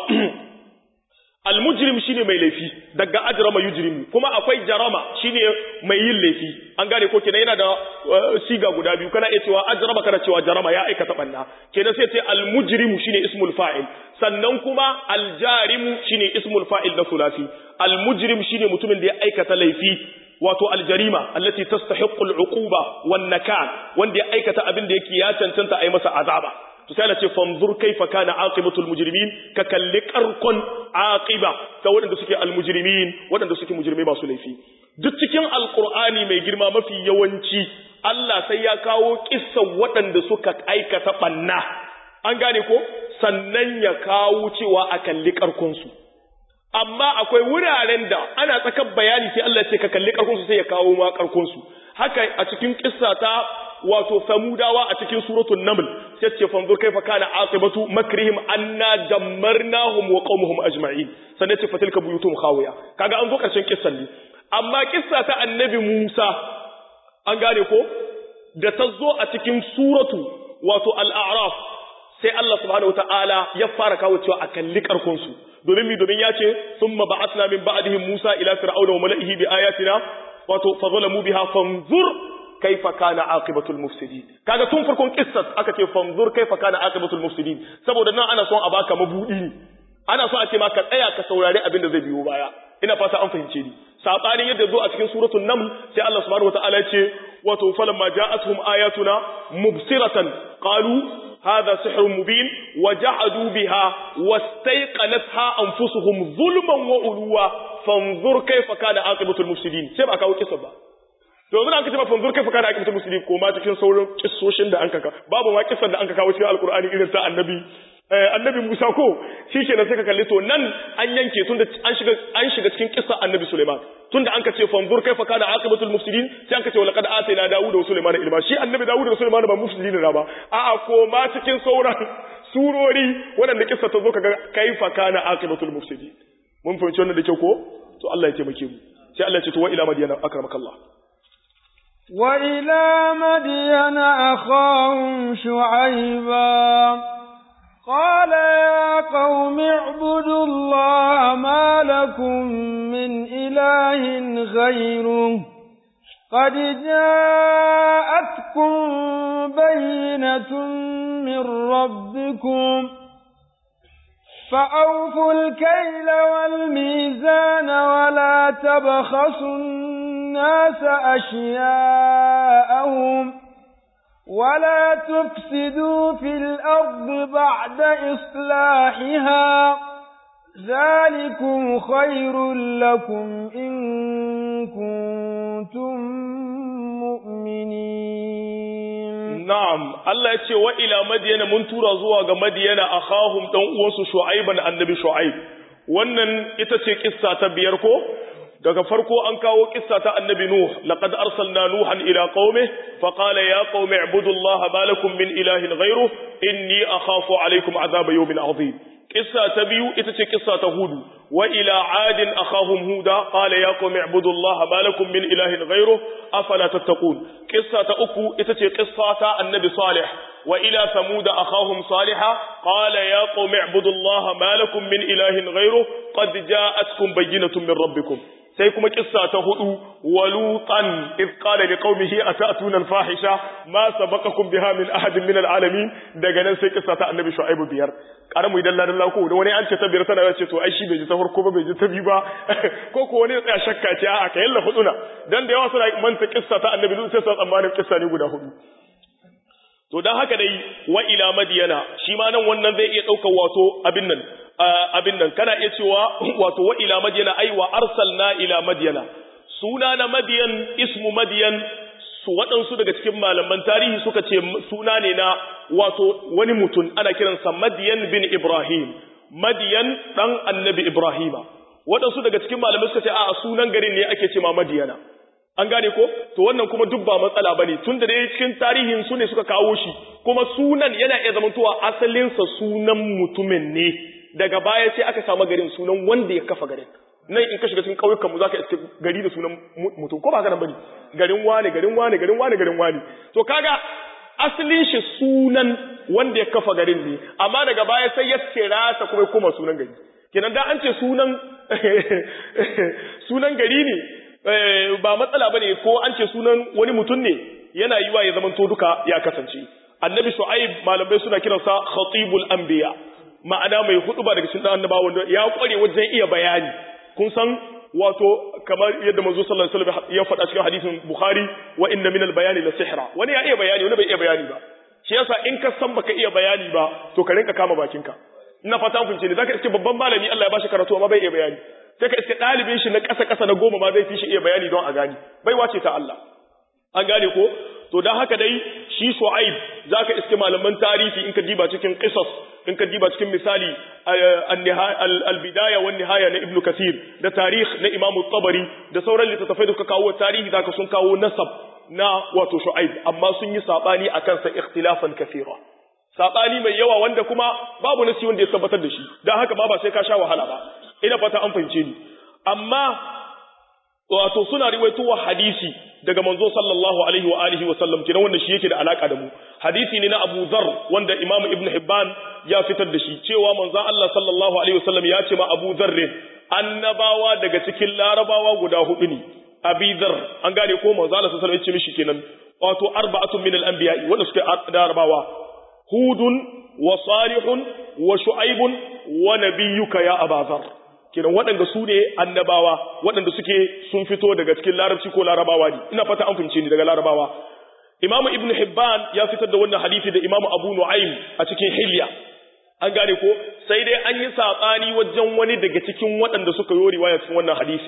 almujrim shine mai laifi daga ajrama yujrimu kuma akwai jarama shine mai yin laifi an gane ko kenan yana da siga guda biyu kana iya cewa ajrama kana cewa jarama ya aikata banna kenan sai ce almujrimu shine ismul fa'il sannan kuma aljarimu shine ismul fa'il na sulasi almujrim shine mutumin da ya aikata laifi wato aljarima allati tastahiqqu al'uquba wan nakan wanda ya aikata abin da yake ya cancanta a yi masa azaba to sai Allah ce fanzur kaifa kana aqibatul mujrimin ka kalli karkon aqiba ta waɗanda suke almujrimin waɗanda suke mujrimai masu laifi duk cikin alqur'ani mai girma mafi yawanci Allah sai ya kawo kissan waɗanda suka aikata banna an gane ko sannan ya kawo cewa a kalli karkon su amma akwai wuraren da ana tsakar bayani sai Allah ce ka kalli karkon su sai ya kawo ma karkon su haka a cikin kissa ta wato samudawa a cikin suratul naml sai ce fanzur kaifa kana aqibatu makrihim anna dammarnahum wa qaumuhum ajma'in sannan ce fatilka buyutum khawiya kaga an zo karshen kissan ne amma kissa ta annabi Musa an gane ko da ta zo a cikin suratu wato al-a'raf sai Allah subhanahu wataala ya fara kawo cewa a kalli karkon su domin mi domin ya ce thumma ba'athna min ba'dihim Musa ila fir'auna wa mala'ihi bi ayatina wato fa zalamu biha fanzur kaifa kana aqibatul mufsidin kaga tun farkon kissat aka ce fanzur kaifa kana aqibatul mufsidin saboda nan ana son a baka mabudi ne ana son a ce maka tsaya ka saurari abin da zai biyo baya ina fata an fahimce ni sabanin yadda zo a cikin suratul naml sai Allah subhanahu wataala ya ce wato falamma ja'atuhum ayatuna mubsiratan qalu hadha sihrun mubin wajahadu biha wastayqanatha anfusuhum zulman wa uluwa fanzur kaifa kana aqibatul mufsidin sai ba kawo kissa ba to yanzu an kace ba fanzur kai fa kana akibatu musulmi ko ma cikin sauran kissoshin da an kaka babu ma kissan da an kawo cikin alqur'ani irin ta annabi annabi Musa ko shikenan sai ka kalli to nan an yanke tunda an shiga an shiga cikin kissa annabi Sulaiman tunda an kace fanzur kai fa kana akibatul mufsidin sai an kace wa laqad atayna Dawuda wa Sulaiman ilma shi annabi Dawuda da Sulaiman ba mufsidin ba a'a ko ma cikin sauran surori waɗanda kissa ta zo kaga kaifa kana akibatul mufsidin mun fahimci wannan da kyau ko to Allah ya taimake mu sai Allah ya ce to wa ila madiyana akramakallah wa ila madiyana akhahum shu'aiba qala ya qaumi ibudu Allah ma lakum min ilahin ghayruhu قد جاءتكم بينة من ربكم فأوفوا الكيل والميزان ولا تبخسوا الناس أشياءهم ولا تفسدوا في الأرض بعد إصلاحها ذلكم خير لكم إن كنتم مؤمنين na'am Allah ya ce wa ila madiyana mun tura zuwa ga madiyana akhahum dan uwansu shu'aiban annabi shu'aib wannan ita ce kissa ta biyar ko daga farko an kawo kissa ta annabi nuh laqad arsalna nuhan ila qaumi fa qala ya qaumi ibudullaha ma lakum min ilahin ghayru inni akhafu alaykum adhab yawmin adhim kissa ta biyu ita ce kissa ta hudu wa ila adin akhahum huda qala ya qaumi ibudullaha ma lakum min ilahin ghayru afala tattaqun kissa ta uku ita ce kissa ta annabi salih wa ila thamud akhahum salihah qala ya qaumi ibudullaha ma lakum min ilahin ghayru qad ja'atkum bayyinatun min rabbikum sai kuma kissa ta hudu walutan iz qala liqaumihi atatuna alfahisha ma sabaqakum biha min ahadin min alalamin daga nan sai kissa ta annabi shu'aib biyar karamu idan ladan lako da wani an ce ta biyar tana ce to ai shi bai ji ta farko ba bai ji ta biyu ba ko ko wani ya tsaya shakka ce a'a ka yalla huduna dan da yawa suna manta kissa ta annabi sai su tsammanin kissa ne guda hudu to dan haka dai wa ila madiyana shi ma nan wannan zai iya daukar wato abin nan abin nan kana iya cewa wato wa ila madiyana ai wa arsalna ila madiyana suna na madiyan ismu madiyan su waɗansu daga cikin malaman tarihi suka ce suna ne na wato wani mutum ana kiransa madiyan bin ibrahim madiyan dan annabi ibrahima waɗansu daga cikin malamai suka ce a sunan garin ne ake ce ma madiyana an gane ko to wannan kuma duk ba matsala bane tun da dai cikin tarihin su ne suka kawo shi kuma sunan yana iya zamantowa asalinsa sunan mutumin ne daga baya sai aka samu garin sunan wanda ya kafa garin nan in ka shiga cikin ƙauyukan mu zaka iske gari da sunan mutum ko ba haka nan bane garin wane garin wane garin wane garin wane to kaga asalin shi sunan wanda ya kafa garin ne amma daga baya sai ya kira ta kuma kuma sunan gari kenan da an ce sunan sunan gari ne ba matsala bane ko an ce sunan wani mutum ne yana yiwa ya zamanto duka ya kasance annabi shu'aib malamai suna kiransa khatibul anbiya ma'ana mai hudu ba daga cikin annabawa wanda ya kware wajen iya bayani kun san wato kamar yadda manzo sallallahu alaihi wasallam ya faɗa cikin hadisin bukhari wa inna minal bayani la sihra wani ya iya bayani wani bai iya bayani ba shi yasa in ka san baka iya bayani ba to ka rinka kama bakinka ina fata kun ce ne zaka iske babban malami Allah ya bashi karatu amma bai iya bayani sai ka iske dalibin shi na ƙasa ƙasa na goma ma zai fi shi iya bayani don a gani bai wace ta Allah an gane ko to dan haka dai shi Shu'aib zaka iske malaman tarihi in ka diba cikin qisas in ka diba cikin misali al-bidaya wan nihaya na Ibn Kathir da tarikh na Imam tabari da sauran littattafai da suka kawo tarihi zaka sun kawo nasab na wato Shu'aib amma sun yi sabani akan sa ikhtilafan kathira sabani mai yawa wanda kuma babu nasi wanda ya tabbatar da shi dan haka ma ba sai ka sha wahala ba ina fata an fahimce ni amma wato suna riwaitowa hadisi daga manzo sallallahu alaihi wa alihi wa sallam kenan wanda shi yake da alaka da mu hadisi ne na Abu Dharr wanda Imam Ibn Hibban ya fitar da shi cewa manzo Allah sallallahu alaihi wa sallam ya ce ma Abu Dharr annabawa daga cikin larabawa guda hudu ne Abi Dharr an gane ko manzo Allah sallallahu alaihi wa sallam ya ce mishi kenan wato arba'atun min al-anbiya wanda suke larabawa hudun wa salihun wa shu'aibun wa nabiyyuka ya Abu Dharr kenan waɗanda su ne annabawa waɗanda suke sun fito daga cikin larabci ko larabawa ne ina fata an fahimce ni daga larabawa imamu ibn hibban ya fitar da wannan hadisi da imamu abu nu'aym a cikin hilya an gane ko sai dai an yi saɓani wajen wani daga cikin waɗanda suka yi riwaya cikin wannan hadisi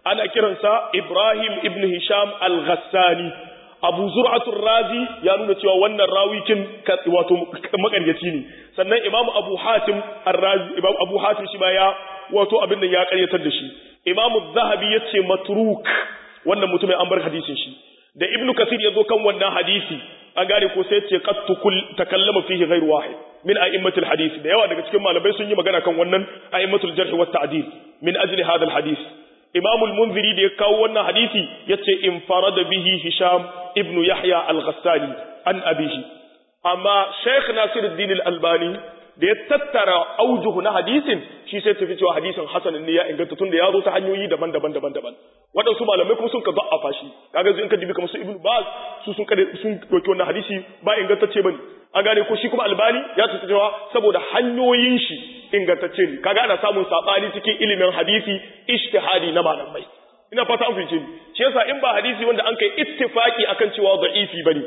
ana kiransa Ibrahim ibn Hisham al-Ghassani Abu Zur'atul Razi ya nuna cewa wannan rawikin wato makaryaci ne sannan Imam Abu Hatim ar-Razi Imam Abu Hatim shi ma ya wato abin da ya karyatar da shi Imam Az-Zahabi yace matruk wannan mutumin an bar hadisin shi da Ibn Kathir ya zo kan wannan hadisi an gane ko sai ce qad takallama fihi ghayr wahid min a'immatil hadith da yawa daga cikin malamai sun yi magana kan wannan a'immatul jarh wa ta'dil min ajli hadha al-hadith Imam al-Munziri da ya kawo wannan hadisi yace infarada bihi Hisham ibn Yahya al-Ghassani an abihi amma Sheikh Nasiruddin al-Albani da ya tattara aujuhu na hadisin shi sai tafi cewa hadisin hasan ne ya inganta tun da ya zo ta hanyoyi daban-daban daban-daban waɗansu malamai kuma sun ka za'afa shi kaga in ka dibi kamar su Ibn Baz su sun kada sun doki wannan hadisi ba ingantacce bane an gane ko shi kuma Albani ya tafi cewa saboda hanyoyin shi ingantacce ne kaga ana samun sabani cikin ilimin hadisi ijtihadi na malamai ina fata an fice ni shi yasa in ba hadisi wanda an kai ittifaki akan cewa da'ifi bane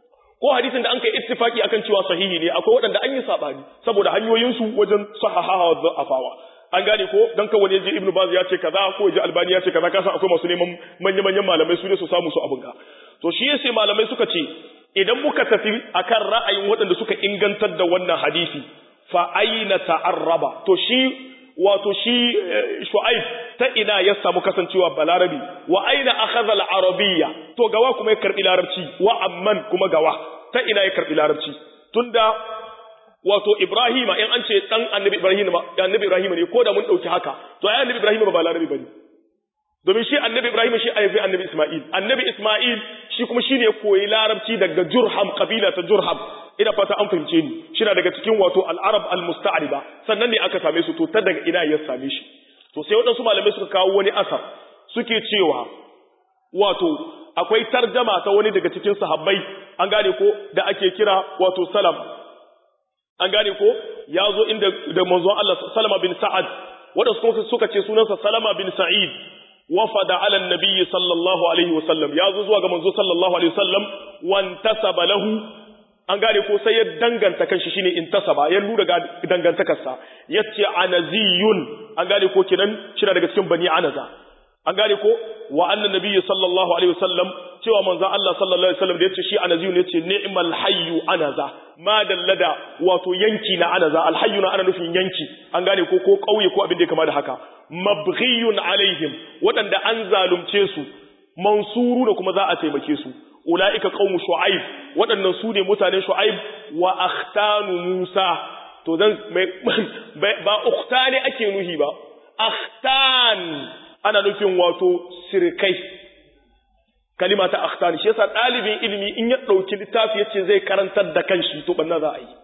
ko hadisin da an kai ittifaki akan cewa sahihi ne akwai waɗanda an yi sabani saboda hanyoyinsu wajen sahahawa da afawa an gane ko dan kan wani yaji ibnu baz ya ce kaza ko yaji albani ya ce kaza kasan akwai masu neman manyan manyan malamai su ne su samu su abun ga to shi yace malamai suka ce idan muka tafi akan ra'ayin waɗanda suka ingantar da wannan hadisi fa aina ta'arraba to shi wato shi shu'aib ta ina ya samu kasancewa balarabi wa aina akhadha al-arabiyya to gawa kuma ya karbi larabci wa amman kuma gawa ta ina ya karbi larabci tunda wato ibrahima in an ce dan annabi ibrahima annabi ibrahima ne ko da mun dauki haka to ai annabi ibrahima ba balarabi bane domin shi annabi ibrahima shi aifi annabi isma'il annabi isma'il shi kuma shine koyi larabci daga jurham kabila ta jurham ina fata an fahimce ni shina daga cikin wato al-arab al-musta'riba sannan ne aka same su to ta daga ina ya same shi to sai waɗansu malamai suka kawo wani asar suke cewa wato akwai tarjama ta wani daga cikin sahabbai an gane ko da ake kira wato salam an gane ko ya zo inda da manzon Allah salama bin sa'ad waɗansu kuma suka ce sunansa salama bin sa'id wafada ala nabiyyi sallallahu alaihi wasallam ya zo zuwa ga manzo sallallahu alaihi wasallam wantasaba lahu an gane ko sai ya danganta kanshi shine intasaba ya lura ga dangantakarsa yace anaziyun an gane ko kinan shira daga cikin bani anaza an gane ko wa annan nabiyyi sallallahu alaihi wasallam cewa manzo Allah sallallahu alaihi wasallam da yace shi anaziyun yace ni'mal hayyu anaza ma dallada wato yanki na anaza alhayyu na ana nufin yanki an gane ko ko kauye ko abin da ya kama da haka mabghiyun alaihim wadanda an zalunce su mansuru da kuma za a taimake su ula'ika qaumu shu'aib waɗannan su ne mutanen shu'aib wa akhtanu musa to dan ba ukhtani ake nuhi ba akhtan ana nufin wato sirkai kalima ta akhtan shi yasa dalibin ilimi in ya dauki littafi yace zai karantar da kanshi to banna za a yi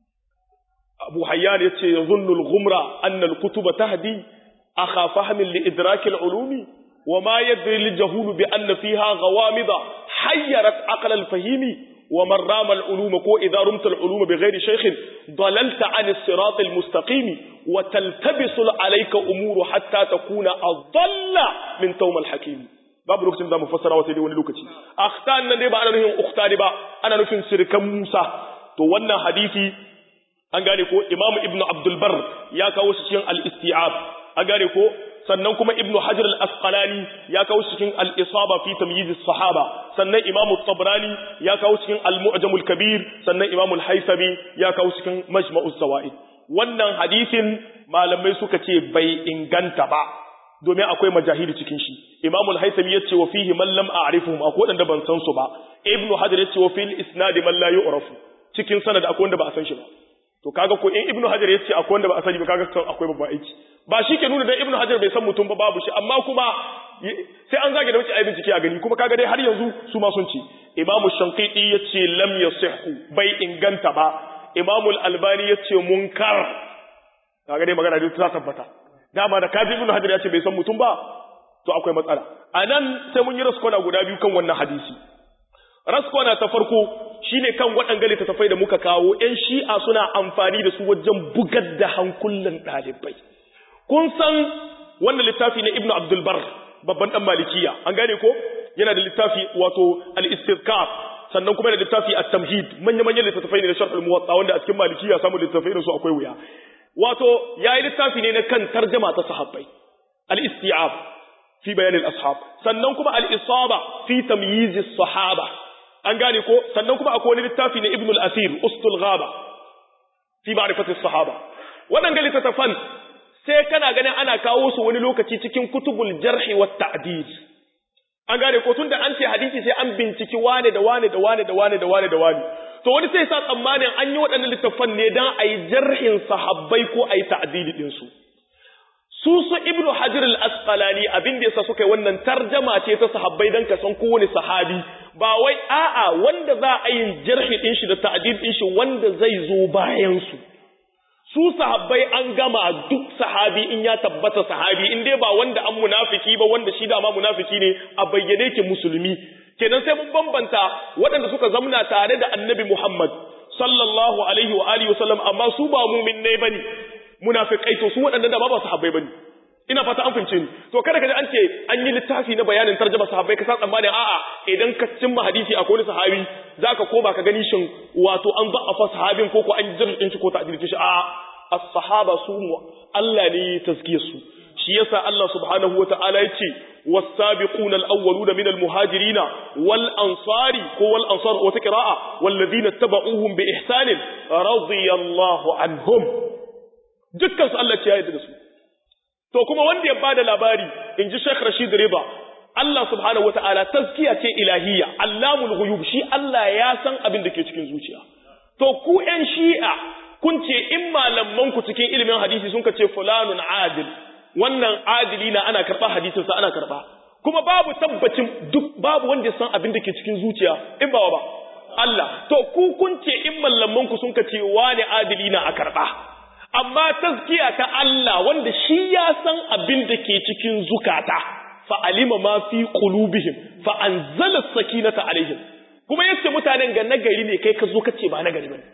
abu hayyan yace yazunnu al-ghumra anna al-kutuba tahdi akha fahmin li idrak al-ulumi وما يدري الجهول بأن فيها غوامض حيرت عقل الفهيم ومن رام العلوم كو إذا رمت العلوم بغير شيخ ضللت عن الصراط المستقيم وتلتبس عليك أمور حتى تكون أضل من توم الحكيم babu lokacin da mu fassara wata dai wani lokaci akhtan nan dai ba ana nufin ukhtani ba ana nufin sirkan Musa to wannan hadisi an gane ko Imam Ibn Abdul Barr ya kawo shi cikin al-Isti'ab an gane ko sannan kuma ibn hajar al-asqalani ya kawo cikin al-isaba fi tamyiz as-sahaba sannan imamu tabrani ya kawo cikin al-mu'jam al-kabir sannan imamu al-haythami ya kawo cikin majma'u zawaid wannan hadisin malamai suka ce bai inganta ba domin akwai majahili cikin shi imamu al-haythami yace wa fihi man lam a'rifuhum akwai wanda ban san su ba ibn hajar yace wa fil isnad man la yu'rafu cikin sanad akwai wanda ba a san shi ba to kaga ko in ibnu hajar yace akwai wanda ba a sani ba kaga kan akwai babban aiki ba shi ke nuna da ibnu hajar bai san mutum ba babu shi amma kuma sai an zage da wuce ayi bincike a gani kuma kaga dai har yanzu su ma sun ce imam shanqiti yace lam yasihhu bai inganta ba imam al-albani yace munkar kaga dai magana dai ta tabbata dama da kaji ibnu hajar yace bai san mutum ba to akwai matsala anan sai mun yi raskona guda biyu kan wannan hadisi raskwana ta farko shine kan waɗanga littattafai da muka kawo ‘yan shi'a suna amfani da su wajen bugar da hankulan ɗalibai. Kun san wannan littafi na Ibn Abdulbar babban ɗan malikiya, an gane ko? Yana da littafi wato al-istirkar sannan kuma da littafi a tamhid manya-manyan littattafai ne na sharhul muwatta wanda a cikin malikiya samun littattafai da su akwai wuya. Wato ya yi littafi ne na kan tarjama ta sahabbai, al-isti'ab. fi bayanin ashab sannan kuma al-isaba fi tamyiz sahaba an gane ko sannan kuma akwai wani littafi na ibn al-asir ustul ghaba fi ma'rifati sahaba waɗanda littattafan sai kana ganin ana kawo su wani lokaci cikin kutubul jarhi wa ta'dil an gane ko tunda an ce hadisi sai an binciki wane da wane da wane da wane da wane da wane to wani sai sa tsammanin an yi waɗannan littattafan ne dan a yi jarhin sahabbai ko a yi ta'dili din su su su ibnu hajar al-asqalani abin da yasa suka yi wannan tarjama ce ta sahabbai dan ka san kowane sahabi ba wai a'a wanda za a yi jarhi din shi da ta'dil din shi wanda zai zo bayan su su sahabbai an gama duk sahabi in ya tabbata sahabi in dai ba wanda an munafiki ba wanda shi dama munafiki ne a bayyane ke musulmi kenan sai mun bambanta waɗanda suka zamna tare da annabi Muhammad sallallahu alaihi wa alihi wasallam amma su ba mu'min ne bane munafikai to su waɗanda da ba sahabbai bane ina fata an fince ni to kada ka ji an ce an yi littafi na bayanin tarjuma sahabbai ka sa tsammanin a'a idan ka cimma hadisi a wani sahabi zaka koma ka gani shin wato an za'afa sahabin ko ko an jirgin shi ko ta'dilin shi a'a as-sahaba su Allah ne tazkiyar su shi yasa Allah subhanahu wata'ala yace was-sabiquna al-awwaluna min al-muhajirina wal-ansari ko wal-ansar wata qira'a wal-ladina tabauhum bi ihsanin radiyallahu anhum dukkan su Allah ya yarda da su to kuma wanda ya bada labari inji Sheikh Rashid Riba Allah subhanahu wata'ala tazkiya ce ilahiyya allamul ghuyub shi Allah ya san abin da ke cikin zuciya to ku ƴan shi'a kun ce in malaman ku cikin ilimin hadisi sun ce fulanun adil wannan adili na ana karɓa hadisin sa ana karɓa kuma babu tabbacin duk babu wanda san abin da ke cikin zuciya in ba ba Allah to ku kun ce in malaman ku sun ce wani adili na a karɓa amma tazkiya ta Allah wanda shi ya san abin da ke cikin zukata fa alima ma fi qulubihim fa anzala sakinata alaihim kuma yace mutanen ga nagari ne kai ka zo kace ba nagari bane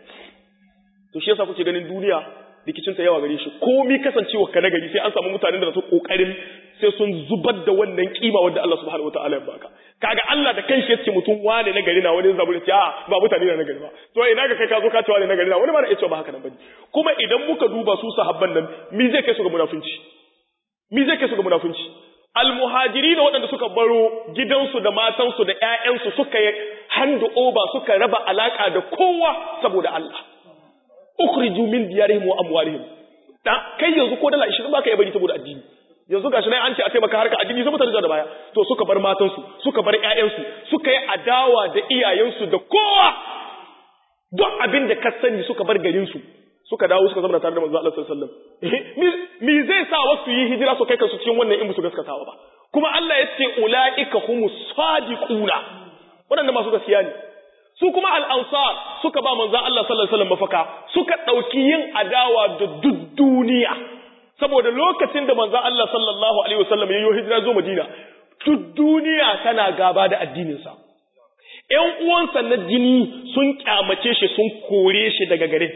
to shi yasa kuke ganin duniya rikicinta yawa gare shi komi kasancewa ka nagari sai an samu mutanen da su kokarin sai sun zubar da wannan kima wanda Allah subhanahu wataala ya baka kaga Allah da kanshi yace mutum wane nagari na wani zaburi ce a ba mutane na nagari ba to ina ga kai ka zo ka ce wane nagari na wani ma na yace ba haka nan bane kuma idan muka duba su sahabban nan mi zai kai su ga munafunci mi zai kai su ga munafunci almuhajirin waɗanda suka baro gidansu da matansu da ƴaƴansu suka yi hand over suka raba alaka da kowa saboda Allah ukhriju min diyarihim wa amwalihim da kai yanzu ko dala 20 baka yi bari saboda addini yanzu gashi nan an ce a taimaka harka addini sai mutane da baya to suka bar matansu suka bar ƴaƴansu suka yi adawa da iyayensu da kowa duk abin da ka sani suka bar garin su suka dawo suka zama tare da manzo Allah sallallahu alaihi wasallam mi zai sa wasu yi hijira su kai kansu cikin wannan in su gaskatawa ba kuma Allah ya ce ulaika humus sadiquna waɗanda masu gaskiya ne su kuma al'ansar suka ba manzan Allah sallallahu Alaihi mafaka suka ɗauki yin adawa da duk duniya saboda lokacin da manzan Allah sallallahu Alaihi wasallam ya yi hijira zo Madina duk duniya tana gaba da addininsa ‘yan uwansa na jini sun kyamace shi sun kore shi daga garin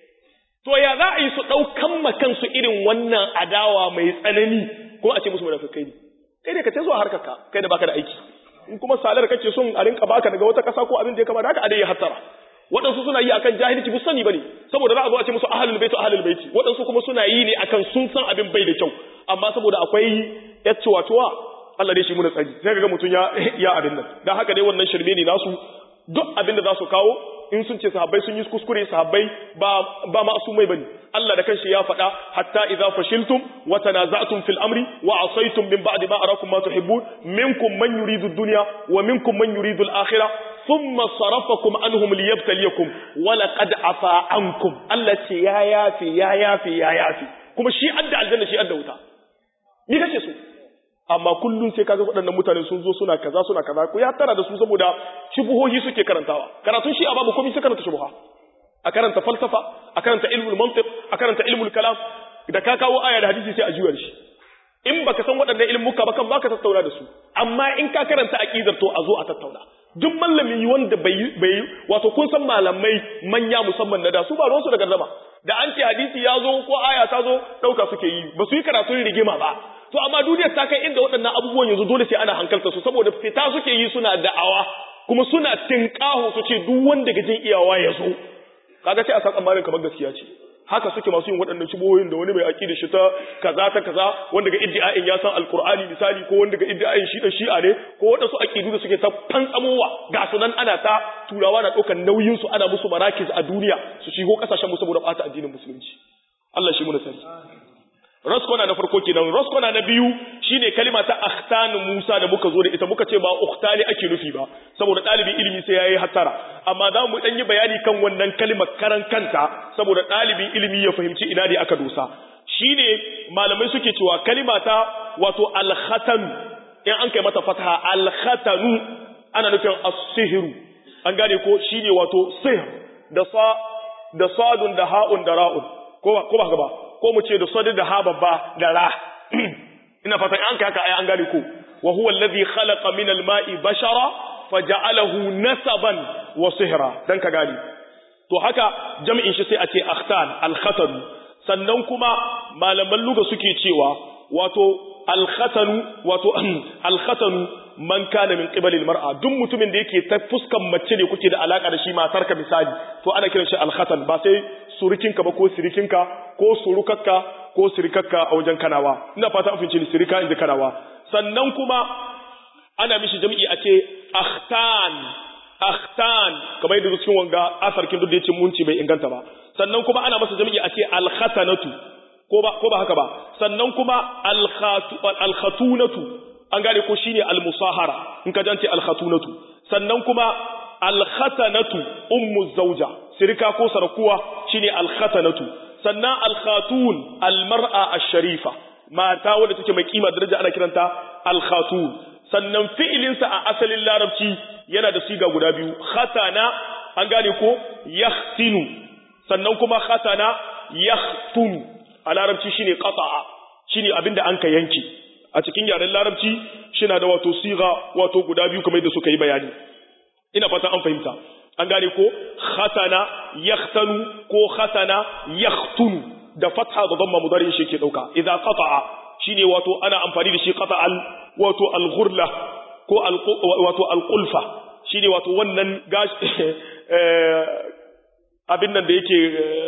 to ya za a yi su ɗaukan makansu irin wannan adawa mai tsanani kuma a ce musu munafikai ne kai ne ka ce zuwa harkarka kai da baka da aiki in kuma salar kace son a rinka baka daga wata kasa ko abin da ya kamata haka a dai ya hattara waɗansu suna yi akan jahilci bu sani bane saboda za a zo a ce musu ahlul baiti ahlul baiti waɗansu kuma suna yi ne akan sun san abin bai da kyau amma saboda akwai yacce watuwa Allah dai shi muna tsari sai kaga mutun ya ya abin nan dan haka dai wannan shirme ne nasu duk abin da za su kawo in sun ce sahabbai sun yi kuskure sahabbai ba ba ma'sumai bane Allah da kanshi ya faɗa hatta idza fashiltum wa tanaza'tum fil amri wa asaytum min ba'di ma arakum ma tuhibbun minkum man yuridu ad-dunya wa minkum man yuridu al-akhirah thumma sarafakum anhum liyabtaliyakum wa laqad afa ankum Allah ce ya yafi ya yafi ya yafi kuma shi adda aljanna shi adda wuta ni kace so amma kullun sai kaga waɗannan mutane sun zo suna kaza suna kaza ku ya tara da su saboda shubuhohi suke karantawa karatun shi a babu komai sai karanta shubuha a karanta falsafa a karanta ilmul mantiq a karanta ilmul kalam da ka kawo aya da hadisi sai a juyar shi in baka san waɗannan ilmuka ba kan baka tattauna da su amma in ka karanta aqidar to a zo a tattauna duk mallami wanda bai bai wato kun san malamai manya musamman na da su ba ruwan su da gardama da an ce hadisi ya zo ko aya ta zo dauka suke yi ba su yi karatun rigima ba to amma duniyar ta kai inda waɗannan abubuwan yanzu dole sai ana hankalta su saboda fita suke yi suna da'awa kuma suna tinkaho su ce duk wanda gajin iyawa ya zo kaga sai a san tsammanin kamar gaskiya ce haka suke masu yin waɗannan shubohin da wani mai aƙida shi ta kaza ta kaza wanda ga iddia'in ya san alqur'ani misali ko wanda ga iddia'in shi da shi'a ne ko waɗansu aƙidu da suke ta fantsamowa ga su nan ana ta turawa na ɗaukar nauyin su ana musu marakis a duniya su shigo ƙasashen mu saboda ɓata addinin musulunci Allah shi muna sani raskona na farko kenan raskona na biyu shine kalima ta akhtan Musa da muka zo da ita muka ce ba ukhtani ake nufi ba saboda ɗalibin ilimi sai yayi hattara amma za mu dan yi bayani kan wannan kalimar karan kanta saboda ɗalibin ilimi ya fahimci ina ne aka dosa shine malamai suke cewa kalima ta wato al-khatan in an kai mata fataha al-khatanu ana nufin as-sihru an gane ko shine wato sihr da sa da sadun da ha'un da ra'un ko ba ko ba ba ko mu ce da sadi da ha babba da ra ina fatan an kai haka ai an gane ko wa huwa alladhi khalaqa min al-ma'i bashara faja'alahu nasaban wa sihra dan ka gane to haka jami'in shi sai a ce akhtan al-khatan sannan kuma malaman luga suke cewa wato al-khatanu wato al-khatanu man kana min qibalil mar'a duk mutumin da yake ta fuskan mace ne kuke da alaka da shi matarka misali to ana kiran shi al-khatan ba sai surukinka ba ko sirikinka ko surukakka ko sirikakka a wajen kanawa ina fata an fince ni sirika inda kanawa sannan kuma ana mishi jami'i a ce akhtan akhtan kamar yadda cikin wanga asarkin duk da yace munci bai inganta ba sannan kuma ana masa jami'i a ce al-khatanatu ko ba ko ba haka ba sannan kuma al-khatunatu an gane ko shine al-musahara in ka jance al-khatunatu sannan kuma al-khatanatu ummu zawja sirika ko sarakuwa shine al-khatanatu sannan al-khatun al-mar'a ash-sharifa mata wadda take mai kima daraja ana kiranta al-khatun sannan fi'ilin sa a asalin larabci yana da siga guda biyu khatana an gane ko yahtinu sannan kuma khatana yahtunu a larabci shine qata'a shine abinda an ka yanki a cikin yaren larabci shina da wato siga wato guda biyu kamar yadda suka yi bayani ina fata an fahimta an gane ko khatana yahtanu ko khatana yahtunu da fatha da dhamma mudari shi ke dauka idza qata'a shine wato ana amfani da shi qata'al wato al-ghurla ko wato al-qulfa shine wato wannan gashi abin nan da yake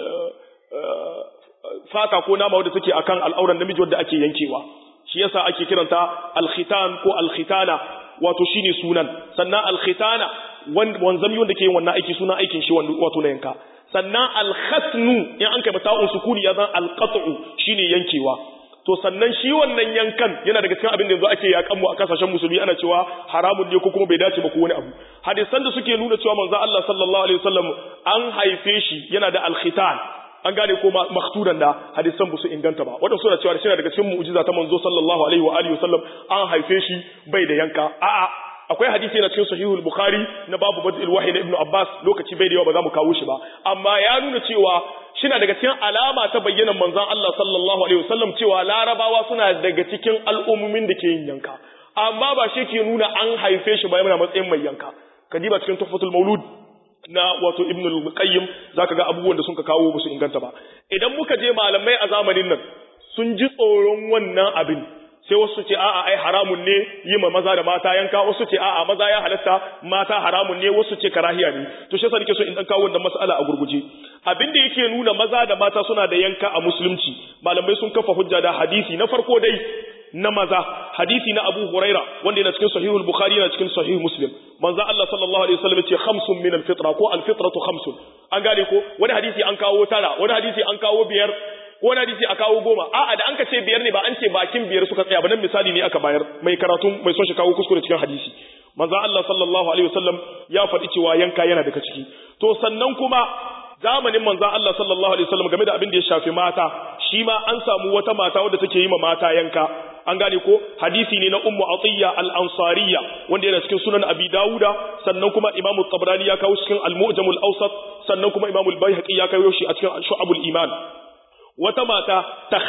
fata ko nama wanda take akan al'auran namiji wanda ake yankewa shi yasa ake kiranta al-khitan ko al-khitana wato shine sunan sannan al-khitana wanzami wanda ke yin wannan aiki suna aikin shi wato na yanka sannan alkhatnu in an kai mata'un sukuni ya zan alqat'u shine yankewa to sannan shi wannan yankan yana daga cikin abin da yanzu ake yakan mu a kasashen musulmi ana cewa haramun ne ko kuma bai dace ba ko wani abu hadisan da suke nuna cewa manzo Allah sallallahu alaihi wasallam an haife shi yana da alkhitan an gane ko maktudan da hadisan su inganta ba wadanda suna cewa shi daga cikin mu'jiza ta manzo sallallahu alaihi wa alihi wasallam an haife shi bai da yanka a'a akwai hadisi na cikin sahihul bukhari na babu badil wahyi na ibnu abbas lokaci bai da yawa ba za mu kawo shi ba amma ya nuna cewa shina daga cikin alama ta bayyana manzon Allah sallallahu alaihi wasallam cewa larabawa suna daga cikin al'ummomin da ke yin yanka amma ba shi ke nuna an haife shi ba yana matsayin mai yanka kadiba cikin tuhfatul maulud na wato ibn al-qayyim zaka ga abubuwan da suka kawo ba su inganta ba idan muka je malamai a zamanin nan sun ji tsoron wannan abin sai wasu ce a'a ai haramun ne yi ma maza da mata yanka wasu ce a'a maza ya halatta mata haramun ne wasu ce karahiya ne to shi yasa nake so in dan kawo wannan mas'ala a gurguje abin da yake nuna maza da mata suna da yanka a musulunci malamai sun kafa hujja da hadisi na farko dai na maza hadisi na Abu Huraira wanda yana cikin sahihul Bukhari yana cikin sahih Muslim manzo Allah sallallahu alaihi wasallam ce khamsun min al-fitra ko al-fitratu khamsun an gane ko wani hadisi an kawo tara wani hadisi an kawo biyar wani hadisi a kawo goma a'a da an ka ce biyar ne ba an ce bakin biyar suka tsaya ba nan misali ne aka bayar mai karatun mai son shi kawo kuskure cikin hadisi manzo Allah sallallahu alaihi wasallam ya faɗi cewa yanka yana daga ciki to sannan kuma zamanin manzo Allah sallallahu alaihi wasallam game da abin da ya shafi mata shi ma an samu wata mata wadda take yi ma mata yanka an gane ko hadisi ne na ummu atiyya al-ansariya wanda yana cikin sunan abi dauda sannan kuma imamu tabrani ya kawo cikin al-mu'jam al-awsat sannan kuma imamu al-baihaqi ya kawo shi a cikin shu'abul iman wata mata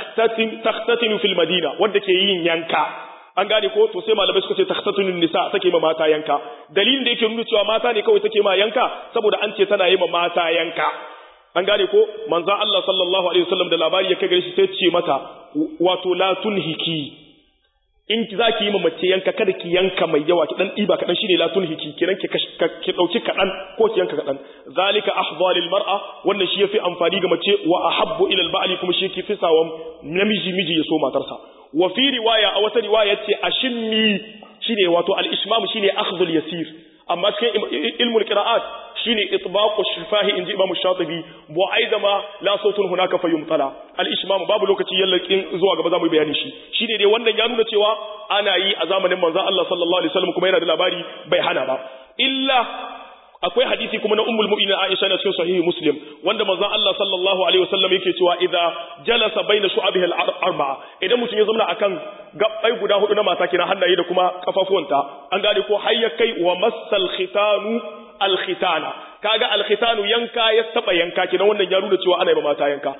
takhtatinu fil madina wanda ke yin yanka an gane ko to sai malamai suka ce takhtatinu nisa take ma mata yanka dalilin da yake nuna cewa mata ne kawai take ma yanka saboda an ce tana yi ma mata yanka an gane ko manzo Allah sallallahu alaihi wasallam da labari ya kai gare shi sai ce mata wato la tunhiki in za ki yi mace yanka kada ki yanka mai yawa ki dan ɗiba kaɗan shine la tulhiki kiran ki ki ɗauki kaɗan ko ki yanka kaɗan zalika ahza lil mar'a wannan shi yafi amfani ga mace wa ahabbu ila al ba'li kuma shi ki fi sawan namiji miji ya so matarsa wa fi riwaya a wata riwaya ce ashimmi shine wato al ishmam shine akhdhul yasir amma cikin ilmul qira'at shine itbaqu shifahi inji imam shatibi wa aidama la sautun hunaka fayumtala al ishmam babu lokaci yallakin zuwa gaba zamu bayani shi shine dai wannan ya nuna cewa ana yi a zamanin manzon Allah sallallahu alaihi wasallam kuma yana da labari bai hana ba illa akwai hadisi kuma na ummul mu'minin Aisha na cikin sahihi Muslim wanda manzon Allah sallallahu alaihi wasallam yake cewa idza jalasa baina shu'abihi al-arba'a idan mutum ya zama akan gabbai guda hudu na mata kina hannaye da kuma kafafuwanta an gane ko hayya kai wa massal khitanu al-khitana kaga al-khitanu yanka ya taba yanka kina wannan ya nuna cewa ana yi mata yanka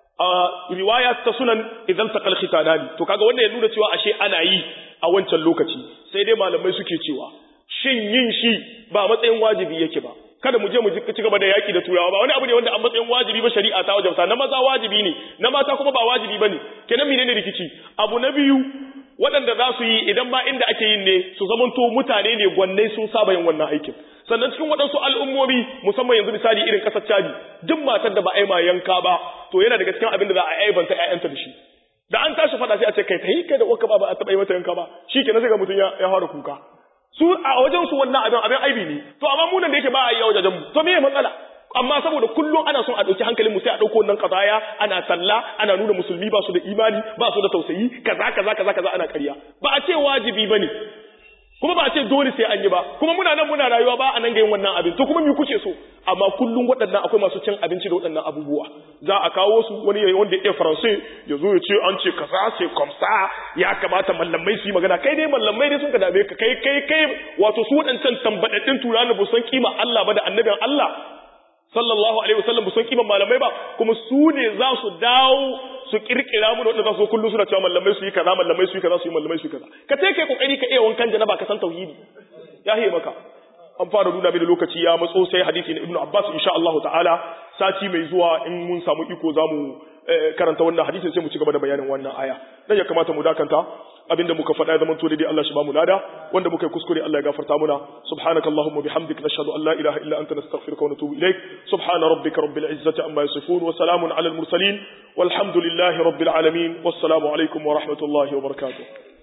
a riwaya ta sunan idan taqal khitanani to kaga wannan ya nuna cewa ashe ana yi a wancan lokaci sai dai malamai suke cewa shin yin shi ba matsayin wajibi yake ba kada mu je mu ci gaba da yaki da turawa ba wani abu ne wanda an matsayin wajibi ba shari'a ta wajabta na maza wajibi ne na mata kuma ba wajibi bane kenan menene rikici abu na biyu waɗanda za su yi idan ma inda ake yin ne su zamanto mutane ne gwannai sun saba yin wannan aikin sannan cikin waɗansu al'ummomi musamman yanzu misali irin ƙasar Chadi duk matar da ba a yi ma yanka ba to yana daga cikin abin da za a aibanta ƴaƴanta da shi da an tashi faɗa sai a ce kai kai kai da uwarka ba ba a taɓa yi mata yanka ba shi kenan sai ga mutum ya fara kuka su a wajen su wannan abin abin aibi ne to amma mu nan da yake ba a yi a wajajen mu to me matsala amma saboda kullum ana son a ɗauki hankalin mu sai a ɗauko wannan kazaya ana talla ana nuna musulmi ba su da imani ba su da tausayi kaza kaza kaza kaza ana ƙarya ba a ce wajibi bane kuma ba a ce dole sai an yi ba kuma muna nan muna rayuwa ba a nan ga yin wannan abin to kuma me kuke so amma kullum waɗannan akwai masu cin abinci da waɗannan abubuwa za a kawo su wani yayi wanda ya faransai ya zo ya ce an ce kaza sai komsa ya kamata mallamai su yi magana kai dai mallamai dai sun ka dame ka kai kai kai wato su waɗancan tambadaddin turanin ba san kima Allah ba da annabin Allah sallallahu alaihi wasallam ba san kiman malamai ba kuma su ne za su dawo su kirkira mu da wanda za su kullu suna cewa mallamai su yi kaza mallamai su yi kaza su yi mallamai su yi kaza ka ce kai kokari ka iya wankan janaba ka san tauhidi ya hiye maka an fara nuna mini lokaci ya matso sai hadisi na ibnu abbas insha Allah ta'ala sati mai zuwa in mun samu iko zamu karanta wannan hadisin sai mu ci gaba da bayanin wannan aya dan ya kamata mu dakanta abinda muka faɗa ya zama to dai Allah shi ba mu lada wanda muka yi kuskure Allah ya gafarta muna subhanakallahumma bihamdika nashhadu an la ilaha illa anta nastaghfiruka wa natubu ilaik subhana rabbika rabbil izzati amma yasifun wa salamun alal mursalin walhamdulillahi rabbil alamin wassalamu alaikum wa rahmatullahi wa barakatuh